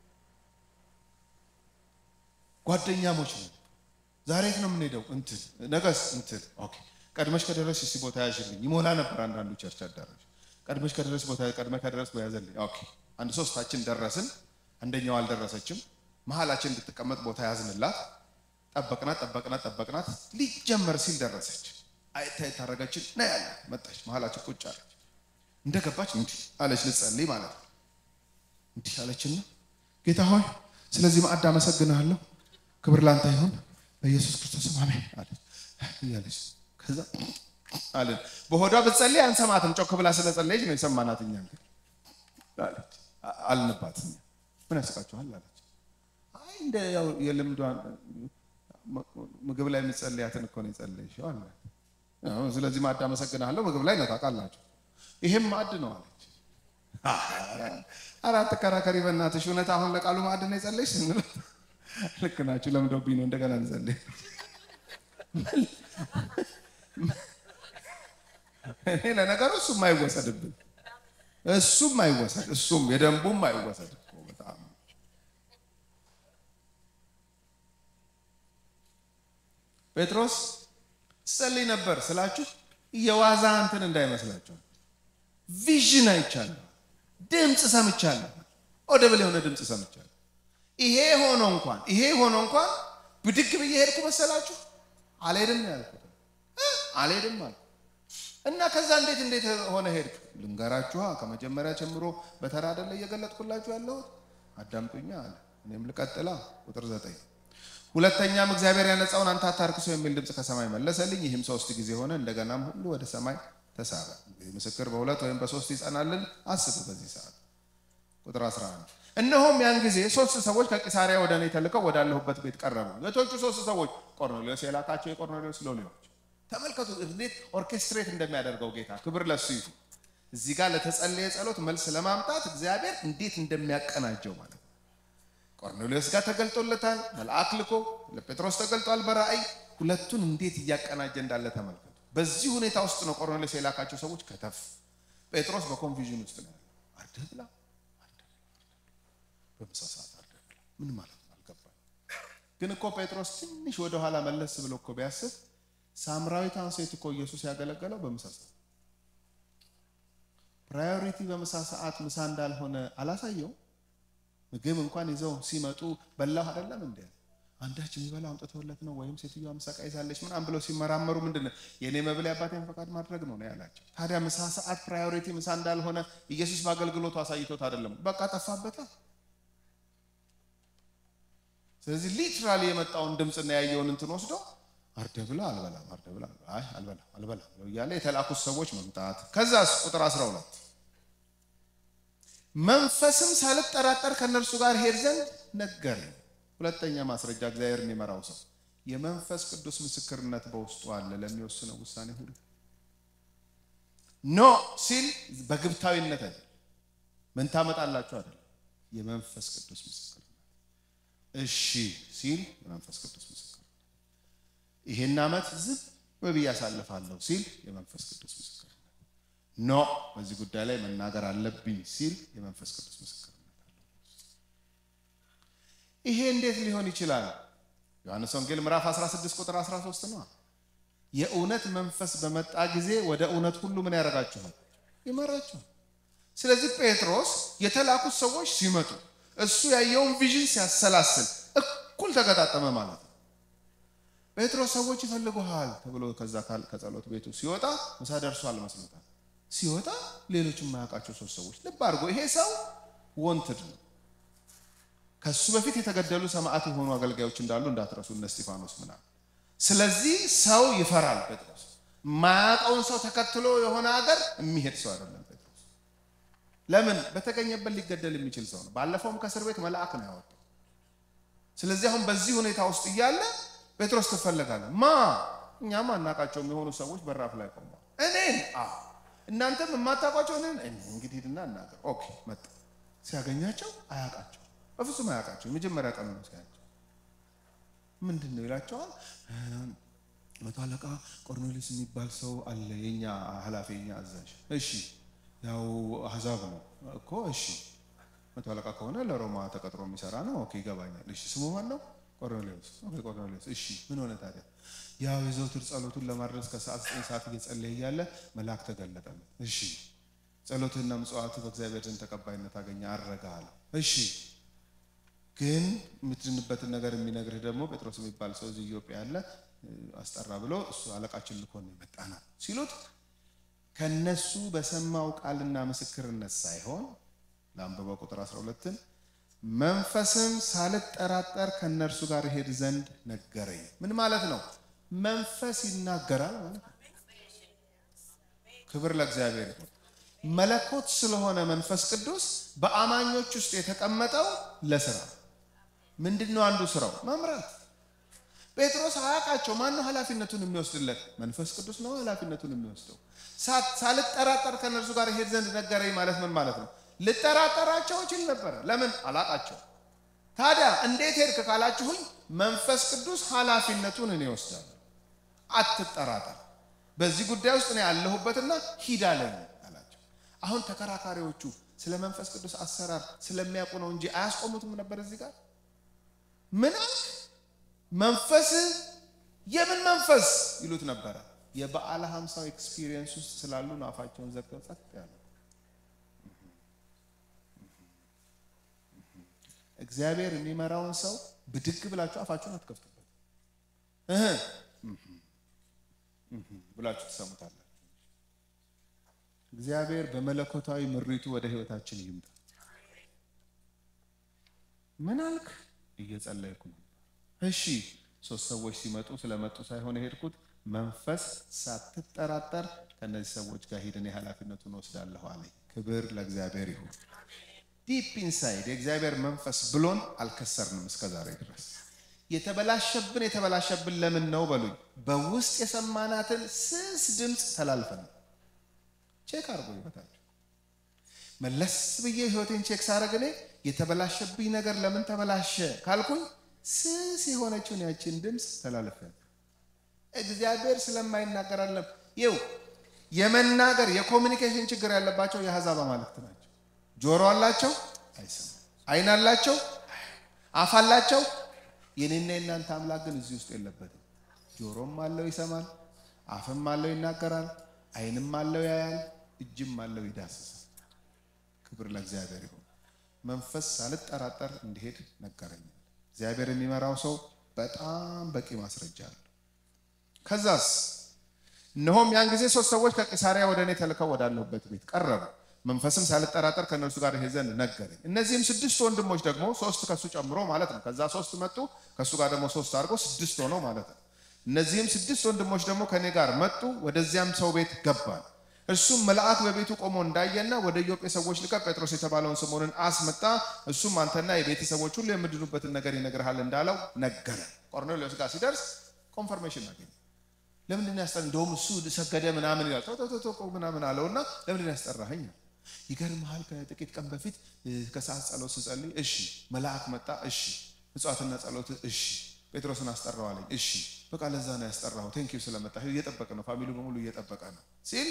ጓደኛሞች ነው። ዛሬ የት ነው የምንሄደው? እንትን ነገስ እንትን ኦኬ። ቀድመሽ ከደረስሽ እስኪ ቦታ ያዥልኝ። ይሞላ ነበር አንዳንዱ ቸርች አዳራሽ። ቀድመሽ ከደረስሽ ቦታ ቀድመ ከደረስ ያዘልኝ። ኦኬ። አንድ ሶስታችን ደረስን። አንደኛው አልደረሰችም። መሀላችን እንድትቀመጥ ቦታ ያዝንላት። ጠበቅናት ጠበቅናት ጠበቅናት። ሊጀመር ሲል ደረሰች። አይታይ ታረጋችን ና ያለ መጣች። መሀላችን ቁጭ አለች። እንደገባች እንዲህ አለች፣ ልጸልይ ማለት ነው። እንዲህ አለችና ጌታ ሆይ ስለዚህ ማዕድ አመሰግንሃለሁ፣ ክብር ላንተ ይሁን በኢየሱስ ክርስቶስ አሜን አለች እያለች ከዛ አለን። በሆዷ ብትጸልይ አንሰማትም። ጮክ ብላ ስለጸለየች ነው የሰማናት። እኛ እንግዲህ አለች አልንባት። ምን ያስቃችኋል አለች። አይ እንደ ያው የልምዷን ምግብ ላይ የምትጸልያትን እኮ ነው የጸለይሽው አለ ስለዚህ ማዕድ አመሰግናለሁ። ምግብ ላይ ነው ታውቃላችሁ። ይሄም ማዕድ ነው አለች። አራት ተከራከሪ በእናትሽ እውነት አሁን ለቃሉ ማዕድ ነው የጸለይሽ ስንል ልክ ናችሁ ለምዶብኝ ነው እንደገና እንጸልይ። እኔ ለነገሩ እሱም አይወሰድብን፣ እሱም አይወሰድ፣ እሱም የደንቡም አይወሰድ። በጣም ጴጥሮስ ጸልይ ነበር ስላችሁ የዋዛ እንትን እንዳይመስላችሁ። ቪዥን አይቻለሁ፣ ድምፅ ሰምቻለሁ፣ ኦደብል የሆነ ድምፅ ሰምቻለሁ። ይሄ ሆኖ እንኳን ይሄ ሆኖ እንኳን ብድግ ብዬ ሄድኩ መሰላችሁ? አልሄድም ነው ያልኩት። አልሄድም አልኩ እና ከዛ እንዴት እንዴት ሆነ ሄድክ? ልንገራችኋ። ከመጀመሪያ ጀምሮ በተራ አይደለ እየገለጥኩላችሁ ያለሁት። አዳምጡኛ አለ። እኔም ልቀጥላ። ቁጥር ዘጠኝ ሁለተኛም እግዚአብሔር ያነጻውን አንተ አታርክሰው የሚል ድምፅ ከሰማይ መለሰልኝ። ይህም ሶስት ጊዜ ሆነ። እንደገናም ሁሉ ወደ ሰማይ ተሳበ። ምስክር በሁለት ወይም በሶስት ይጸናልን። አስቡ በዚህ ሰዓት ቁጥር 11 እነሆም ያን ጊዜ ሶስት ሰዎች ከቂሳሪያ ወደ እኔ ተልከው ወዳለሁበት ቤት ቀረቡ። የቶቹ ሶስት ሰዎች ቆርኔሌዎስ የላካቸው የቆርኔሌዎስ ሎሌዎች። ተመልከቱ እንዴት ኦርኬስትሬት እንደሚያደርገው ጌታ። ክብር ለሱ ይሁን። እዚህ ጋር ለተጸለየ ጸሎት መልስ ለማምጣት እግዚአብሔር እንዴት እንደሚያቀናጀው ማለት ነው። ቆርኔሌዎስ ጋር ተገልጦለታል፣ መልአክ ልኮ ለጴጥሮስ ተገልጧል በራእይ። ሁለቱን እንዴት እያቀናጀ እንዳለ ተመልከቱ። በዚህ ሁኔታ ውስጥ ነው ቆርኔሌዎስ የላካቸው ሰዎች ከተፍ። ጴጥሮስ በኮንፊዥን ውስጥ ነው ያለው። አርደህ ብላ በምሳ ሰዓት አርደህ ብላ ምን ማለት ነው አልገባኝ። ግን እኮ ጴጥሮስ ትንሽ ወደኋላ መለስ ብሎ እኮ ቢያስብ ሳምራዊቷን ሴት እኮ ኢየሱስ ያገለገለው በምሳ ሰዓት ፕራዮሪቲ በምሳ ሰዓት ምሳ እንዳልሆነ አላሳየው። ምግብ እንኳን ይዘው ሲመጡ በላሁ አይደለም እንደ አንዳች የሚበላው አምጥተውለት ነው ወይም ሴትዮዋ ምሳቃ ይዛለች ምናምን ብለው ሲመራመሩ ምንድን ነው የእኔ መብል የአባቴን ፈቃድ ማድረግ ነው ነው ያላቸው። ታዲያ ምሳ ሰዓት ፕራዮሪቲ ምሳ እንዳልሆነ ኢየሱስ በአገልግሎቱ አሳይቶት አይደለም፣ በቃ ጠፋበታ። ስለዚህ ሊትራሊ የመጣውን ድምፅና ያየውን እንትን ወስዶ አርደ ብላ አልበላም፣ አርደ ብላ አይ አልበላም፣ አልበላም ብለው እያለ የተላኩት ሰዎች መምጣት። ከዛስ ቁጥር 12 መንፈስም ሳልጠራጠር ከእነርሱ ጋር ሄድ ዘንድ ነገረኝ። ሁለተኛ ማስረጃ እግዚአብሔር የሚመራው ሰው የመንፈስ ቅዱስ ምስክርነት በውስጡ አለ ለሚወስነው ውሳኔ ሁሉ። ኖ ሲል በግብታዊነት አይደለም፣ ምን ታመጣላችሁ አይደለም፣ የመንፈስ ቅዱስ ምስክርነት። እሺ ሲል የመንፈስ ቅዱስ ምስክርነት ይሄን ዓመት ዝም ብዬ አሳልፋለሁ ሲል የመንፈስ ቅዱስ ምስክርነት፣ ኖ በዚህ ጉዳይ ላይ መናገር አለብኝ ሲል የመንፈስ ቅዱስ ምስክርነት። ይሄ እንዴት ሊሆን ይችላል? ዮሐንስ ወንጌል ምዕራፍ 16 ቁጥር 13 ነው። የእውነት መንፈስ በመጣ ጊዜ ወደ እውነት ሁሉ ምን ያደርጋችኋል? ይመራችኋል። ስለዚህ ጴጥሮስ የተላኩት ሰዎች ሲመጡ እሱ ያየውን ቪዥን ሲያሰላስል እኩል ተገጣጠመ ማለት ነው። ጴጥሮስ ሰዎች ይፈልጉሃል ተብሎ ከዛ ከጸሎት ቤቱ ሲወጣ ምሳ ደርሷል መስሎታል። ሲወጣ ሌሎች የማያውቃቸው ሶስት ሰዎች ልብ አድርጎ ይሄ ሰው ወንትድ ነው። ከሱ በፊት የተገደሉ ሰማዕት የሆኑ አገልጋዮች እንዳሉ እንዳትረሱ፣ እነ እስጢፋኖስ ምናምን። ስለዚህ ሰው ይፈራል ጴጥሮስ። ማያውቀውን ሰው ተከትሎ የሆነ ሀገር የሚሄድ ሰው አይደለም ጴጥሮስ። ለምን በተገኘበት ሊገደል የሚችል ሰው ነው። ባለፈውም ከእስር ቤት መልአክ ነው ያወጣው። ስለዚህ አሁን በዚህ ሁኔታ ውስጥ እያለ ጴጥሮስ ትፈለጋለህ። ማ እኛም አናውቃቸውም የሆኑ ሰዎች በራፍ ላይ ቆመዋል። እኔን እናንተም የማታውቋቸው እኔን እንግዲህ ሂድና እናገር። ኦኬ መጣ። ሲያገኛቸው አያውቃቸው፣ በፍጹም አያውቃቸው። የመጀመሪያ ቀን ነው ሲያቸው ምንድን ነው ይላቸዋል። መቶ አለቃ ቆርኔሌዎስ የሚባል ሰው አለ፣ የኛ ኃላፊ የኛ አዛዥ። እሺ ያው አህዛብ ነው እኮ እሺ መቶ አለቃ ከሆነ ለሮማ ተቀጥሮ የሚሰራ ነው። ኦኬ ይገባኛል። እሺ ስሙ ማን ነው? ቆርኔሌዎስ። ኦኬ ቆርኔሌዎስ። እሺ ምን ሆነ ታዲያ? ያው የዘውትር ጸሎቱን ለማድረስ ከሰዓት ዘጠኝ ሰዓት እየጸለየ እያለ መልአክ ተገለጠለት። እሺ ጸሎትህና ምጽዋቱ በእግዚአብሔር ዘንድ ተቀባይነት አገኘ፣ አረጋ አለ። እሺ ግን የምትድንበትን ነገር የሚነግርህ ደግሞ ጴጥሮስ የሚባል ሰው እዚህ ኢትዮጵያ ያለ አስጠራ ብሎ እሱ አለቃችን ልኮን የመጣ ነው ሲሉት ከነሱ በሰማው ቃልና ምስክርነት ሳይሆን ለአንበባ ቁጥር 12ን መንፈስም ሳልጠራጠር ከእነርሱ ጋር ሄድ ዘንድ ነገረኝ። ምን ማለት ነው? መንፈስ ይናገራል ማለት ነው። ክብር ለእግዚአብሔር ይሁን። መለኮት ስለሆነ መንፈስ ቅዱስ በአማኞች ውስጥ የተቀመጠው ለስራ ምንድን ነው? አንዱ ስራው መምራት። ጴጥሮስ አያውቃቸው። ማነው ኃላፊነቱን የሚወስድለት? መንፈስ ቅዱስ ነው ኃላፊነቱን የሚወስደው። ሳልጠራጠር ከእነርሱ ጋር ሄድ ዘንድ ነገረኝ ማለት ምን ማለት ነው? ልጠራጠራቸው እችል ነበረ። ለምን አላቃቸው። ታዲያ እንዴት ሄድክ ካላችሁኝ መንፈስ ቅዱስ ኃላፊነቱን እኔ ወስዳለሁ። አትጠራጠር፣ በዚህ ጉዳይ ውስጥ እኔ ያለሁበትና ሂድ አለኝ አላቸው። አሁን ተከራካሪዎቹ ስለ መንፈስ ቅዱስ አሰራር ስለሚያውቁ ነው እንጂ አያስቆሙትም ነበር። እዚህ ጋር ምን አልክ? መንፈስ የምን መንፈስ ይሉት ነበረ። የበዓለ ሀምሳው ኤክስፒሪየንስ ውስጥ ስላሉ ነው አፋቸውን ዘግተው ጸጥ ያሉ። እግዚአብሔር የሚመራውን ሰው ብድግ ብላችሁ አፋችሁን አትከፍቱበት እህ ብላችሁ ትሰሙታላችሁ። እግዚአብሔር በመለኮታዊ ምሪቱ ወደ ህይወታችን ይምጣ። ምን አልክ? እየጸለይኩ ነው። እሺ ሶስት ሰዎች ሲመጡ ስለመጡ ሳይሆን የሄድኩት መንፈስ ሳትጠራጠር ከእነዚህ ሰዎች ጋር ሂድ፣ እኔ ኃላፊነቱን ወስዳለሁ አለኝ። ክብር ለእግዚአብሔር ይሁን። ዲፕ ኢንሳይድ የእግዚአብሔር መንፈስ ብሎን አልከሰርንም እስከ ዛሬ ድረስ። የተበላሸብን የተበላሸብን ለምን ነው በሉኝ። በውስጥ የሰማናትን ስስ ድምፅ ተላልፈን ቼክ አድርጎ ይበታችሁ። መለስ ብዬ ህይወቴን ቼክ ሳደርግ እኔ የተበላሸብኝ ነገር ለምን ተበላሸ ካልኩኝ ስስ የሆነችውን ያችን ድምፅ ተላልፈን እግዚአብሔር ስለማይናገር አለም ይው የመናገር የኮሚኒኬሽን ችግር ያለባቸው የአሕዛብ አማልክት ናቸው። ጆሮ አላቸው አይሰማም፣ ዓይን አላቸው፣ አፍ አላቸው። የኔና የእናንተ አምላክ ግን እዚህ ውስጥ የለበትም። ጆሮም አለው ይሰማል፣ አፍም አለው ይናገራል፣ ዓይንም አለው ያያል፣ እጅም አለው ይዳስሳል። ክብር ለእግዚአብሔር ይሁን። መንፈስ ሳልጠራጠር እንዲሄድ ነገረኛል። እግዚአብሔር የሚመራው ሰው በጣም በቂ ማስረጃ አለው። ከዛስ እነሆም ያን ጊዜ ሶስት ሰዎች ከቂሳሪያ ወደ እኔ ተልከው ወዳለሁበት ቤት ቀረቡ። መንፈስም ሳልጠራጠር ከእነርሱ ጋር ይሄ ዘንድ ነገረኝ። እነዚህም ስድስት ወንድሞች ደግሞ ሶስት ከሱ ጨምሮ ማለት ነው። ከዛ ሶስት መጡ፣ ከሱ ጋር ደግሞ ሶስት አድርጎ ስድስት ሆነው ማለት ነው። እነዚህም ስድስት ወንድሞች ደግሞ ከእኔ ጋር መጡ። ወደዚያም ሰው ቤት ገባን። እርሱም መልአክ በቤቱ ቆሞ እንዳየና ወደ ኢዮጴ ሰዎች ልከህ ጴጥሮስ የተባለውን ስምዖንን አስመጣ፣ እሱም አንተና የቤተሰቦች ሁሉ የምድኑበትን ነገር ይነግርሃል እንዳለው ነገረ። ቆርኔሌዎስ ጋር ሲደርስ ኮንፈርሜሽን አገኘ። ለምንድን ያስጠራ? እንደውም እሱ ሰገደ ምናምን ይላል ቶቶቶ ምናምን አለውና ለምንድን ያስጠራኸኝ? ይገርምሃል፣ ከጥቂት ቀን በፊት ከሰዓት ጸሎት ስጸልይ፣ እሺ መልአክ መጣ፣ እሺ ምጽዋትና ጸሎት፣ እሺ ጴጥሮስን አስጠራዋለኝ፣ እሺ በቃ ለዛ ነው ያስጠራው። ቴንኪው ስለመጣ እየጠበቀ ነው፣ ፋሚሊ በሙሉ እየጠበቀ ነው ሲል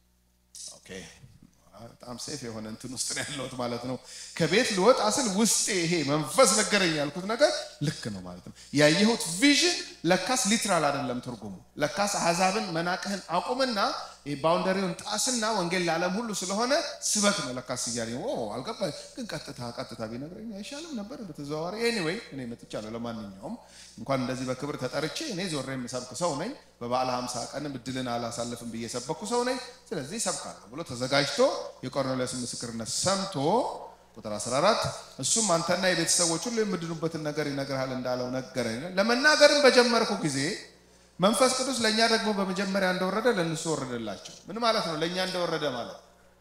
ኦኬ በጣም ሴፍ የሆነ እንትን ውስጥ ነው ያለሁት ማለት ነው። ከቤት ልወጣ ስል ውስጤ ይሄ መንፈስ ነገረኝ ያልኩት ነገር ልክ ነው ማለት ነው። ያየሁት ቪዥን ለካስ ሊትራል አይደለም ትርጉሙ። ለካስ አሕዛብን መናቅህን አቁምና ባውንደሪውን ጣስና ወንጌል ለዓለም ሁሉ ስለሆነ ስበክ ነው ለካስ እያለኝ አልገባኝ። ግን ቀጥታ ቀጥታ ቢነግረኝ አይሻልም ነበር በተዘዋዋሪ። ኤኒዌይ እኔ መጥቻለሁ። ለማንኛውም እንኳን እንደዚህ በክብር ተጠርቼ እኔ ዞሬ የምሰብክ ሰው ነኝ። በበዓለ ሀምሳ ቀንም እድልን አላሳልፍም ብዬ ሰበኩ ሰው ነኝ። ስለዚህ ሰብካለሁ ብሎ ተዘጋጅቶ የቆርኔሌዎስ ምስክርነት ሰምቶ ቁጥር 14 እሱም አንተና የቤተሰቦች ሁሉ የምድኑበትን ነገር ይነግርሃል እንዳለው ነገረኝ። ለመናገርም በጀመርኩ ጊዜ መንፈስ ቅዱስ ለእኛ ደግሞ በመጀመሪያ እንደወረደ ለእነሱ ወረደላቸው። ምን ማለት ነው? ለእኛ እንደወረደ ማለት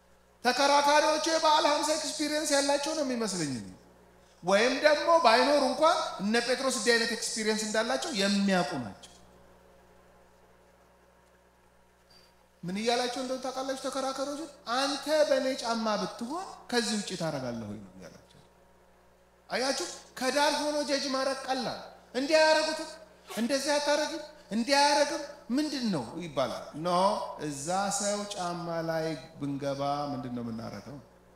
ተከራካሪዎቹ የበዓለ ሀምሳ ኤክስፒሪየንስ ያላቸው ነው የሚመስለኝ ወይም ደግሞ ባይኖር እንኳን እነ ጴጥሮስ እንዲህ አይነት ኤክስፒሪየንስ እንዳላቸው የሚያውቁ ናቸው። ምን እያላቸው እንደሆነ ታውቃላችሁ? ተከራካሪዎቹ አንተ በእኔ ጫማ ብትሆን ከዚህ ውጭ ታደርጋለህ ወይ ነው እያላቸው። አያችሁ፣ ከዳር ሆኖ ጀጅ ማድረግ ቀላል። እንዲህ አያረጉትም፣ እንደዚህ አታረግም፣ እንዲህ አያረግም ምንድን ነው ይባላል። ኖ እዛ ሰው ጫማ ላይ ብንገባ ምንድን ነው የምናረገው?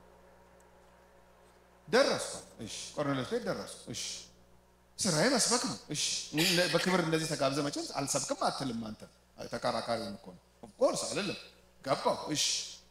ደረስኩ። እሺ፣ ቆርኔሌዎስ ቤት ደረስኩ። እሺ፣ ስራዬ መስበክ ነው። እሺ፣ በክብር እንደዚህ ተጋብዘ መቼም አልሰብክም አትልም አንተ። ተከራካሪውን እኮ ነው ኦፍኮርስ አልልም። ገባሁ። እሺ፣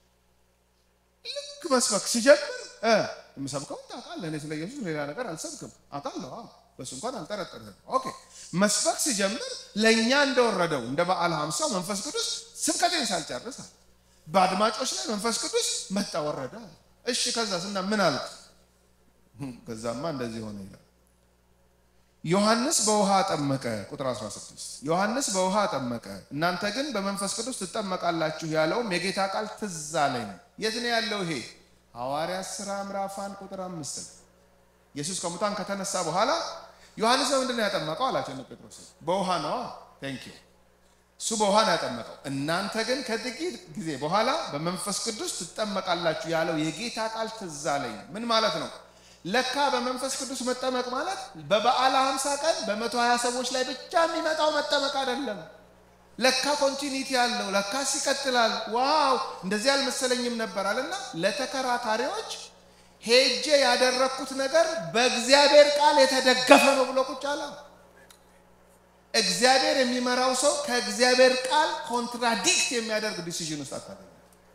ልክ መስበክ ሲጀምር የምሰብከው ታውቃለህ፣ እኔ ስለ ኢየሱስ ሌላ ነገር አልሰብክም አውቃለሁ። በሱ እንኳን አልጠረጠርም። ኦኬ መስበክ ሲጀምር ለእኛ እንደወረደው እንደ በዓለ ሀምሳው መንፈስ ቅዱስ ስብከቴን ሳልጨርስ በአድማጮች ላይ መንፈስ ቅዱስ መጣ ወረደ። እሺ ከዛስ እና ምን አልክ? ከዛማ እንደዚህ ሆነ ይላል። ዮሐንስ በውሃ አጠመቀ። ቁጥር 16 ዮሐንስ በውሃ አጠመቀ፣ እናንተ ግን በመንፈስ ቅዱስ ትጠመቃላችሁ ያለውም የጌታ ቃል ትዝ አለኝ። የት ነው ያለው ይሄ? ሐዋርያት ሥራ ምዕራፍ አንድ ቁጥር አምስት ኢየሱስ ከሙታን ከተነሳ በኋላ ዮሐንስ በምንድን ነው ያጠመቀው አላቸው። እነ ጴጥሮስ በውሃ ነዋ። ቴንክ ዩ እሱ በውሃ ነው ያጠመቀው። እናንተ ግን ከጥቂት ጊዜ በኋላ በመንፈስ ቅዱስ ትጠመቃላችሁ ያለው የጌታ ቃል ትዝ አለኝ። ምን ማለት ነው? ለካ በመንፈስ ቅዱስ መጠመቅ ማለት በበዓለ ሀምሳ ቀን በመቶ ሀያ ሰዎች ላይ ብቻ የሚመጣው መጠመቅ አይደለም። ለካ ኮንቲኒቲ አለው፣ ለካስ ይቀጥላል። ዋው እንደዚህ አልመሰለኝም ነበር አለና ለተከራካሪዎች ሄጄ ያደረግኩት ነገር በእግዚአብሔር ቃል የተደገፈ ነው ብሎ ቁጭ አለ። እግዚአብሔር የሚመራው ሰው ከእግዚአብሔር ቃል ኮንትራዲክት የሚያደርግ ዲሲዥን ውስጥ አታገኝ።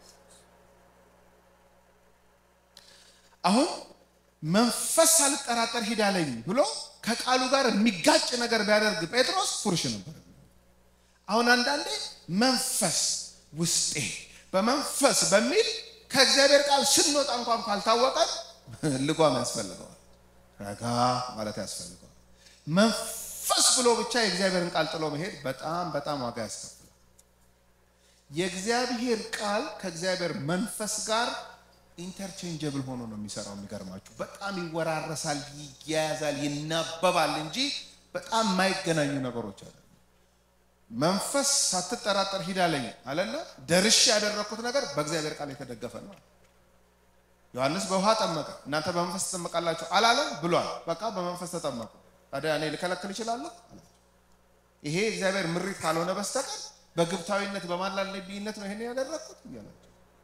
አሁን መንፈስ ሳልጠራጠር ሂድ አለኝ ብሎ ከቃሉ ጋር የሚጋጭ ነገር ቢያደርግ ጴጥሮስ ፉርሽ ነበር። አሁን አንዳንዴ መንፈስ ውስጤ በመንፈስ በሚል ከእግዚአብሔር ቃል ስንወጣ እንኳን ካልታወቀን ልጓም ያስፈልገዋል፣ ረጋ ማለት ያስፈልገዋል። መንፈስ ብሎ ብቻ የእግዚአብሔርን ቃል ጥሎ መሄድ በጣም በጣም ዋጋ ያስከፍላል። የእግዚአብሔር ቃል ከእግዚአብሔር መንፈስ ጋር ኢንተርቼንጀብል ሆኖ ነው የሚሰራው። የሚገርማችሁ በጣም ይወራረሳል፣ ይያያዛል፣ ይናበባል እንጂ በጣም የማይገናኙ ነገሮች አለ። መንፈስ ሳትጠራጠር ሂድ አለኝ አለና ደርሼ ያደረግኩት ነገር በእግዚአብሔር ቃል የተደገፈ ነው። ዮሐንስ በውሃ ጠመቀ፣ እናንተ በመንፈስ ትጠመቃላችሁ አላለም ብሏል። በቃ በመንፈስ ተጠመቁ። ታዲያ እኔ ልከለክል እችላለሁ? ይሄ እግዚአብሔር ምሪት ካልሆነ በስተቀር በግብታዊነት በማላል ነቢይነት ነው ይሄን ያደረግኩት እያላቸው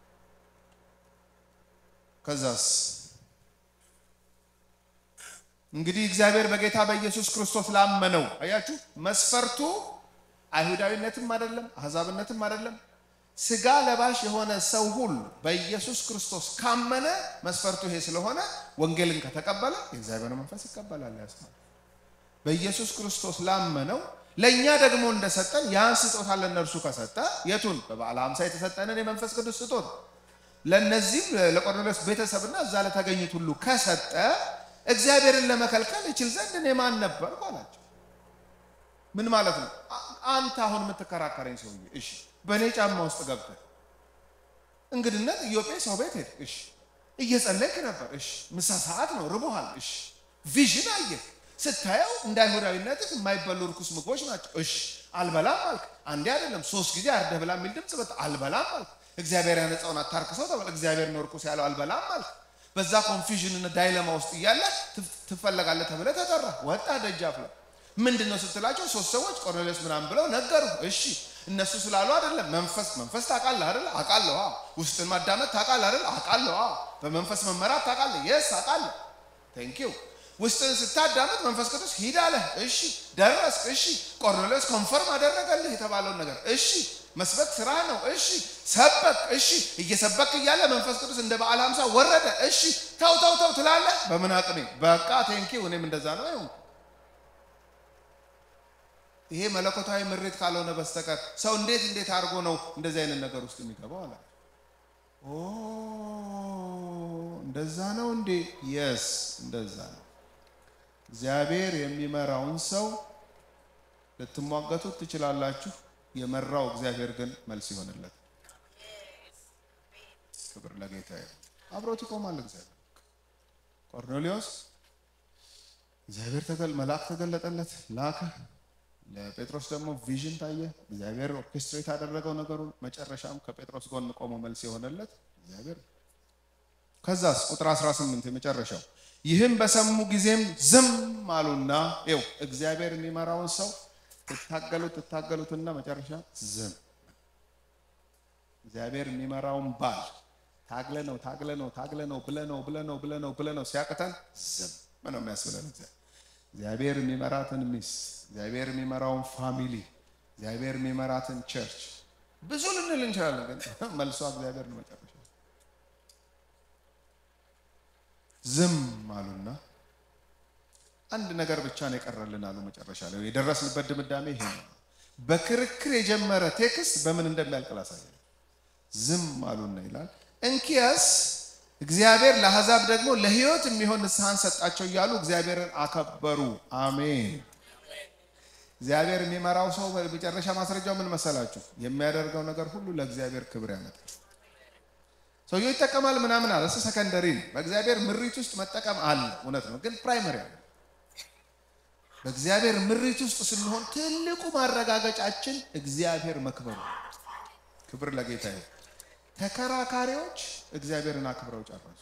ከዛስ እንግዲህ እግዚአብሔር በጌታ በኢየሱስ ክርስቶስ ላመነው አያችሁ፣ መስፈርቱ አይሁዳዊነትም አይደለም፣ አሕዛብነትም አይደለም። ስጋ ለባሽ የሆነ ሰው ሁሉ በኢየሱስ ክርስቶስ ካመነ መስፈርቱ ይሄ ስለሆነ ወንጌልን ከተቀበለ የእግዚአብሔር መንፈስ ይቀበላል። ያስማል በኢየሱስ ክርስቶስ ላመነው ለእኛ ደግሞ እንደሰጠን ያን ስጦታ ለእነርሱ ከሰጠ የቱን በበዓለ ሃምሳ የተሰጠንን የመንፈስ ቅዱስ ስጦታ ለእነዚህም ለቆርኔሌዎስ ቤተሰብና እዛ ለተገኙት ሁሉ ከሰጠ እግዚአብሔርን ለመከልከል ይችል ዘንድ እኔ ማን ነበርኩ አላቸው። ምን ማለት ነው? አንተ አሁን የምትከራከረኝ ሰውዬ፣ እሺ፣ በእኔ ጫማ ውስጥ ገብተህ እንግድነት ኢዮጴ ሰው ቤት ሄድ፣ እሺ፣ እየጸለይክ ነበር፣ እሺ፣ ምሳ ሰዓት ነው፣ ርቦሃል፣ እሺ፣ ቪዥን አየህ፣ ስታየው እንደ አይሁዳዊነትህ የማይበሉ ርኩስ ምግቦች ናቸው፣ እሺ፣ አልበላም አልክ። አንዴ አይደለም ሶስት ጊዜ አርደህ ብላ የሚል ድምፅ በጣም አልበላም አልክ። እግዚአብሔር ያነጻውን አታርክሰው ተባለ። እግዚአብሔር ነው ርኩስ ያለው አልበላም አልክ። በዛ ኮንፊዥን እና ዳይለማ ውስጥ እያለ ትፈለጋለህ ተብለህ ተጠራ። ወጣ ደጃፍ ላይ ምንድን ነው ስትላቸው ሶስት ሰዎች ቆርኔሌዎስ ምናምን ብለው ነገሩ። እሺ እነሱ ስላሉ አይደለም። መንፈስ መንፈስ ታውቃለህ አይደል? አውቃለሁ። ውስጥን ማዳመጥ ታውቃለህ አይደል? አውቃለሁ። በመንፈስ መመራት ታውቃለህ? የስ አውቃለሁ። ቴንክ ዩ ውስጥን ስታዳመጥ መንፈስ ቅዱስ ሂድ አለህ። እሺ ደረስክ። እሺ ቆርኔሌዎስ ኮንፈርም አደረገልህ የተባለውን ነገር። እሺ መስበክ ስራ ነው። እሺ ሰበክ። እሺ እየሰበክ እያለ መንፈስ ቅዱስ እንደ በዓለ ሃምሳ ወረደ። እሺ ተው ተው ተው ትላለህ። በምን አቅሜ? በቃ ቴንኪው እኔም እንደዛ ነው ይሁን። ይሄ መለኮታዊ ምሬት ካልሆነ በስተቀር ሰው እንዴት እንዴት አድርጎ ነው እንደዚህ አይነት ነገር ውስጥ የሚገባው? አለ ኦ እንደዛ ነው እንዴ? የስ እንደዛ ነው። እግዚአብሔር የሚመራውን ሰው ልትሟገቱት ትችላላችሁ። የመራው እግዚአብሔር ግን መልስ ይሆንለት። ክብር ለጌታ ይሁን። አብሮት ይቆማል እግዚአብሔር። ቆርኔሌዎስ እግዚአብሔር ተገል መልአክ ተገለጠለት ላከ። ለጴጥሮስ ደግሞ ቪዥን ታየ። እግዚአብሔር ኦርኬስትሬት ያደረገው ነገሩን። መጨረሻም ከጴጥሮስ ጎን ቆሞ መልስ የሆነለት እግዚአብሔር። ከዛስ ቁጥር 18 የመጨረሻው ይህም በሰሙ ጊዜም ዝም አሉና፣ ይኸው እግዚአብሔር የሚመራውን ሰው ትታገሉት ትታገሉትና መጨረሻ ዝም። እግዚአብሔር የሚመራውን ባል ታግለ ነው ታግለ ነው ታግለ ነው ብለ ነው ብለ ነው ብለ ነው ብለ ነው ሲያቅተን ዝም ነው የሚያስብለን። እግዚአብሔር የሚመራትን ሚስት፣ እግዚአብሔር የሚመራውን ፋሚሊ፣ እግዚአብሔር የሚመራትን ቸርች ብዙ ልንል እንችላለን፣ ግን መልሷ እግዚአብሔር ነው መጨረሻ። ዝም አሉና አንድ ነገር ብቻ ነው የቀረልን አሉ። መጨረሻ ላይ የደረስንበት ድምዳሜ ይሄ ነው። በክርክር የጀመረ ቴክስት በምን እንደሚያልቅ ላሳየ። ዝም አሉና ይላል። እንኪያስ እግዚአብሔር ለአሕዛብ ደግሞ ለሕይወት የሚሆን ንስሐን ሰጣቸው እያሉ እግዚአብሔርን አከበሩ። አሜን። እግዚአብሔር የሚመራው ሰው በመጨረሻ ማስረጃው ምን መሰላችሁ? የሚያደርገው ነገር ሁሉ ለእግዚአብሔር ክብር ያመጣል። ሰውየው ይጠቀማል ምናምን አለ። እሱ ሰከንደሪ ነው። በእግዚአብሔር ምሪት ውስጥ መጠቀም አለ፣ እውነት ነው። ግን ፕራይመሪ አለ በእግዚአብሔር ምሪት ውስጥ ስንሆን ትልቁ ማረጋገጫችን እግዚአብሔር መክበሩ። ክብር ለጌታ ይሁን። ተከራካሪዎች እግዚአብሔርን አክብረው ጨረሱ።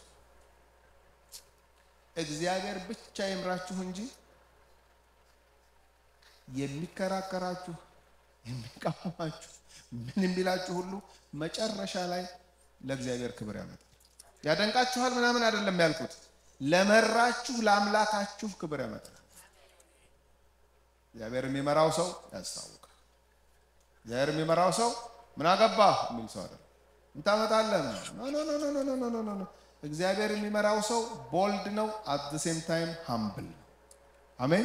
እግዚአብሔር ብቻ ይምራችሁ እንጂ የሚከራከራችሁ የሚቃወማችሁ ምን የሚላችሁ ሁሉ መጨረሻ ላይ ለእግዚአብሔር ክብር ያመጣል። ያደንቃችኋል ምናምን አይደለም ያልኩት፣ ለመራችሁ ለአምላካችሁ ክብር ያመጣል። እግዚአብሔር የሚመራው ሰው ያስታውቃል። እግዚአብሔር የሚመራው ሰው ምን አገባህ የሚል ሰው አይደለም። ምን ታመጣለህ? ኖ እግዚአብሔር የሚመራው ሰው ቦልድ ነው፣ አት ዘ ሴም ታይም ሃምብል ነው። አሜን።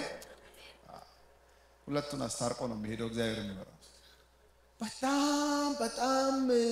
ሁለቱን አስታርቆ ነው የሚሄደው እግዚአብሔር የሚመራው ሰው። በጣም በጣም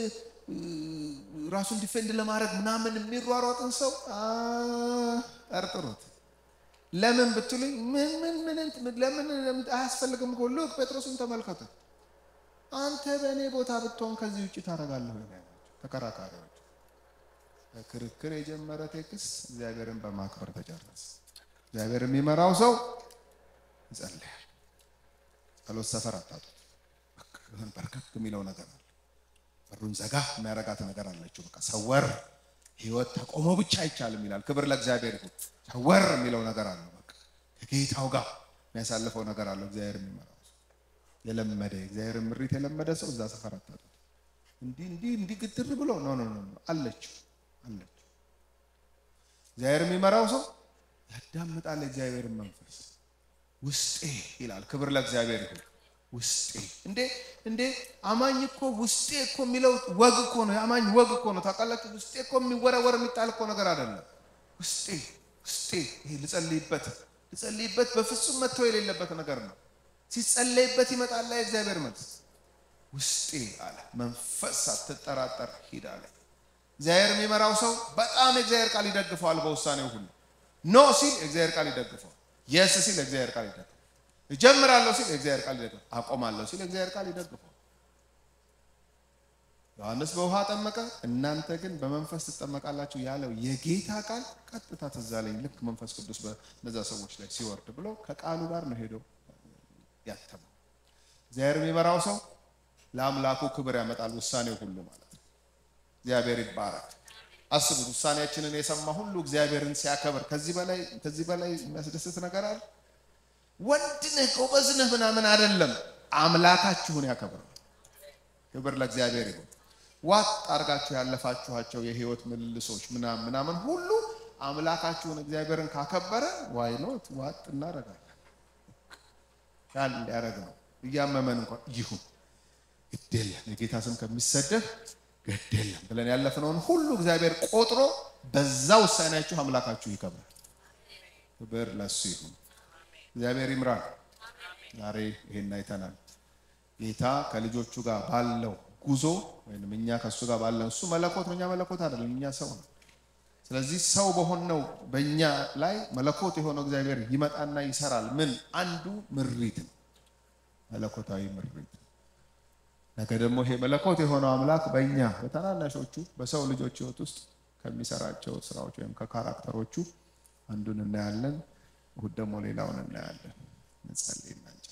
ራሱን ዲፌንድ ለማድረግ ምናምን የሚሯሯጥን ሰው ጠርጥሩት። ለምን ብትሉኝ ምን ምን ምን ለምን አያስፈልግም እኮ ልክ ጴጥሮስን ተመልከቱ። አንተ በእኔ ቦታ ብትሆን ከዚህ ውጭ ታደርጋለህ ወይ? ተከራካሪዎች ክርክር የጀመረ ቴክስት እግዚአብሔርን በማክበር ተጨረሰ። እግዚአብሔር የሚመራው ሰው ይጸልያል። ጸሎት ሰፈር አታጡት። በርከክ የሚለው ነገር አለ። በሩን ዘጋ የሚያረጋት ነገር አለችው። በቃ ሰወር ህይወት ተቆሞ ብቻ አይቻልም ይላል። ክብር ለእግዚአብሔር ይሁን። ሰወር የሚለው ነገር አለ። በቃ ከጌታው ጋር የሚያሳልፈው ነገር አለው። እግዚአብሔር የሚመራው ሰው የለመደ እግዚአብሔር ምሪት የለመደ ሰው እዛ ሰፈር አታጡት። እንዲህ እንዲህ እንዲህ ግትር ብሎ ኖ ኖ ኖ አለችው አለችው። እግዚአብሔር የሚመራው ሰው ያዳምጣል። የእግዚአብሔርን መንፈስ ውስጤ ይላል። ክብር ለእግዚአብሔር ይሁን። ውስጤ እንዴ እንዴ አማኝ እኮ ውስጤ እኮ የሚለው ወግ እኮ ነው። የአማኝ ወግ እኮ ነው። ታውቃላችሁ፣ ውስጤ እኮ የሚወረወር የሚጣል እኮ ነገር አይደለም። ውስጤ ውስጤ ይሄ ልጸልይበት ልጸልይበት በፍጹም መተው የሌለበት ነገር ነው። ሲጸለይበት ይመጣል የእግዚአብሔር መልስ። ውስጤ አለ መንፈስ ሳትጠራጠር ሂድ አለ። እግዚአብሔር የሚመራው ሰው በጣም የእግዚአብሔር ቃል ይደግፈዋል። በውሳኔው ሁሉ ኖ ሲል የእግዚአብሔር ቃል ይደግፈዋል። የስ ሲል የእግዚአብሔር ቃል ይደግፈዋል። እጀምራለሁ ሲል የእግዚአብሔር ቃል ይደግፈዋል። አቆማለሁ ሲል የእግዚአብሔር ቃል ይደግፈዋል። ዮሐንስ በውሃ ጠመቀ፣ እናንተ ግን በመንፈስ ትጠመቃላችሁ ያለው የጌታ ቃል ቀጥታ ትዝ አለኝ። ልክ መንፈስ ቅዱስ በነዛ ሰዎች ላይ ሲወርድ ብሎ ከቃሉ ጋር ነው ሄደው ያተመው። እግዚአብሔር የሚመራው ሰው ለአምላኩ ክብር ያመጣል። ውሳኔው ሁሉ ማለት ነው። እግዚአብሔር ይባረክ። አስቡት፣ ውሳኔያችንን የሰማ ሁሉ እግዚአብሔርን ሲያከብር ከዚህ በላይ ከዚህ በላይ የሚያስደስት ነገር አለ? ወንድ ነህ ጎበዝ ነህ ምናምን አይደለም፣ አምላካችሁን ያከብራል። ክብር ለእግዚአብሔር ይሁን። ዋጥ አድርጋችሁ ያለፋችኋቸው የህይወት ምልልሶች ምናምን ምናምን ሁሉ አምላካችሁን እግዚአብሔርን ካከበረ ዋይኖት ዋጥ እናደርጋለን። ቃል እንዲያደርግ ነው። እያመመን እንኳን ይሁን ግድ የለም የጌታ ስም ከሚሰደብ ግድ የለም ብለን ያለፍነውን ሁሉ እግዚአብሔር ቆጥሮ በዛ ውሳኔያችሁ አምላካችሁ ይከብራል። ክብር ለሱ ይሁን። እግዚአብሔር ይምራል። ዛሬ ይሄን አይተናል። ጌታ ከልጆቹ ጋር ባለው ጉዞ ወይም እኛ ከእሱ ጋር ባለን እሱ መለኮት ነው፣ እኛ መለኮት አይደለም፣ እኛ ሰው ነው። ስለዚህ ሰው በሆነው በእኛ ላይ መለኮት የሆነው እግዚአብሔር ይመጣና ይሰራል። ምን አንዱ ምሪት ነው፣ መለኮታዊ ምሪት። ነገ ደግሞ ይሄ መለኮት የሆነው አምላክ በእኛ በታናናሾቹ በሰው ልጆች ሕይወት ውስጥ ከሚሰራቸው ስራዎች ወይም ከካራክተሮቹ አንዱን እናያለን። እሑድ ደግሞ ሌላውን እናያለን። እንጸልይ።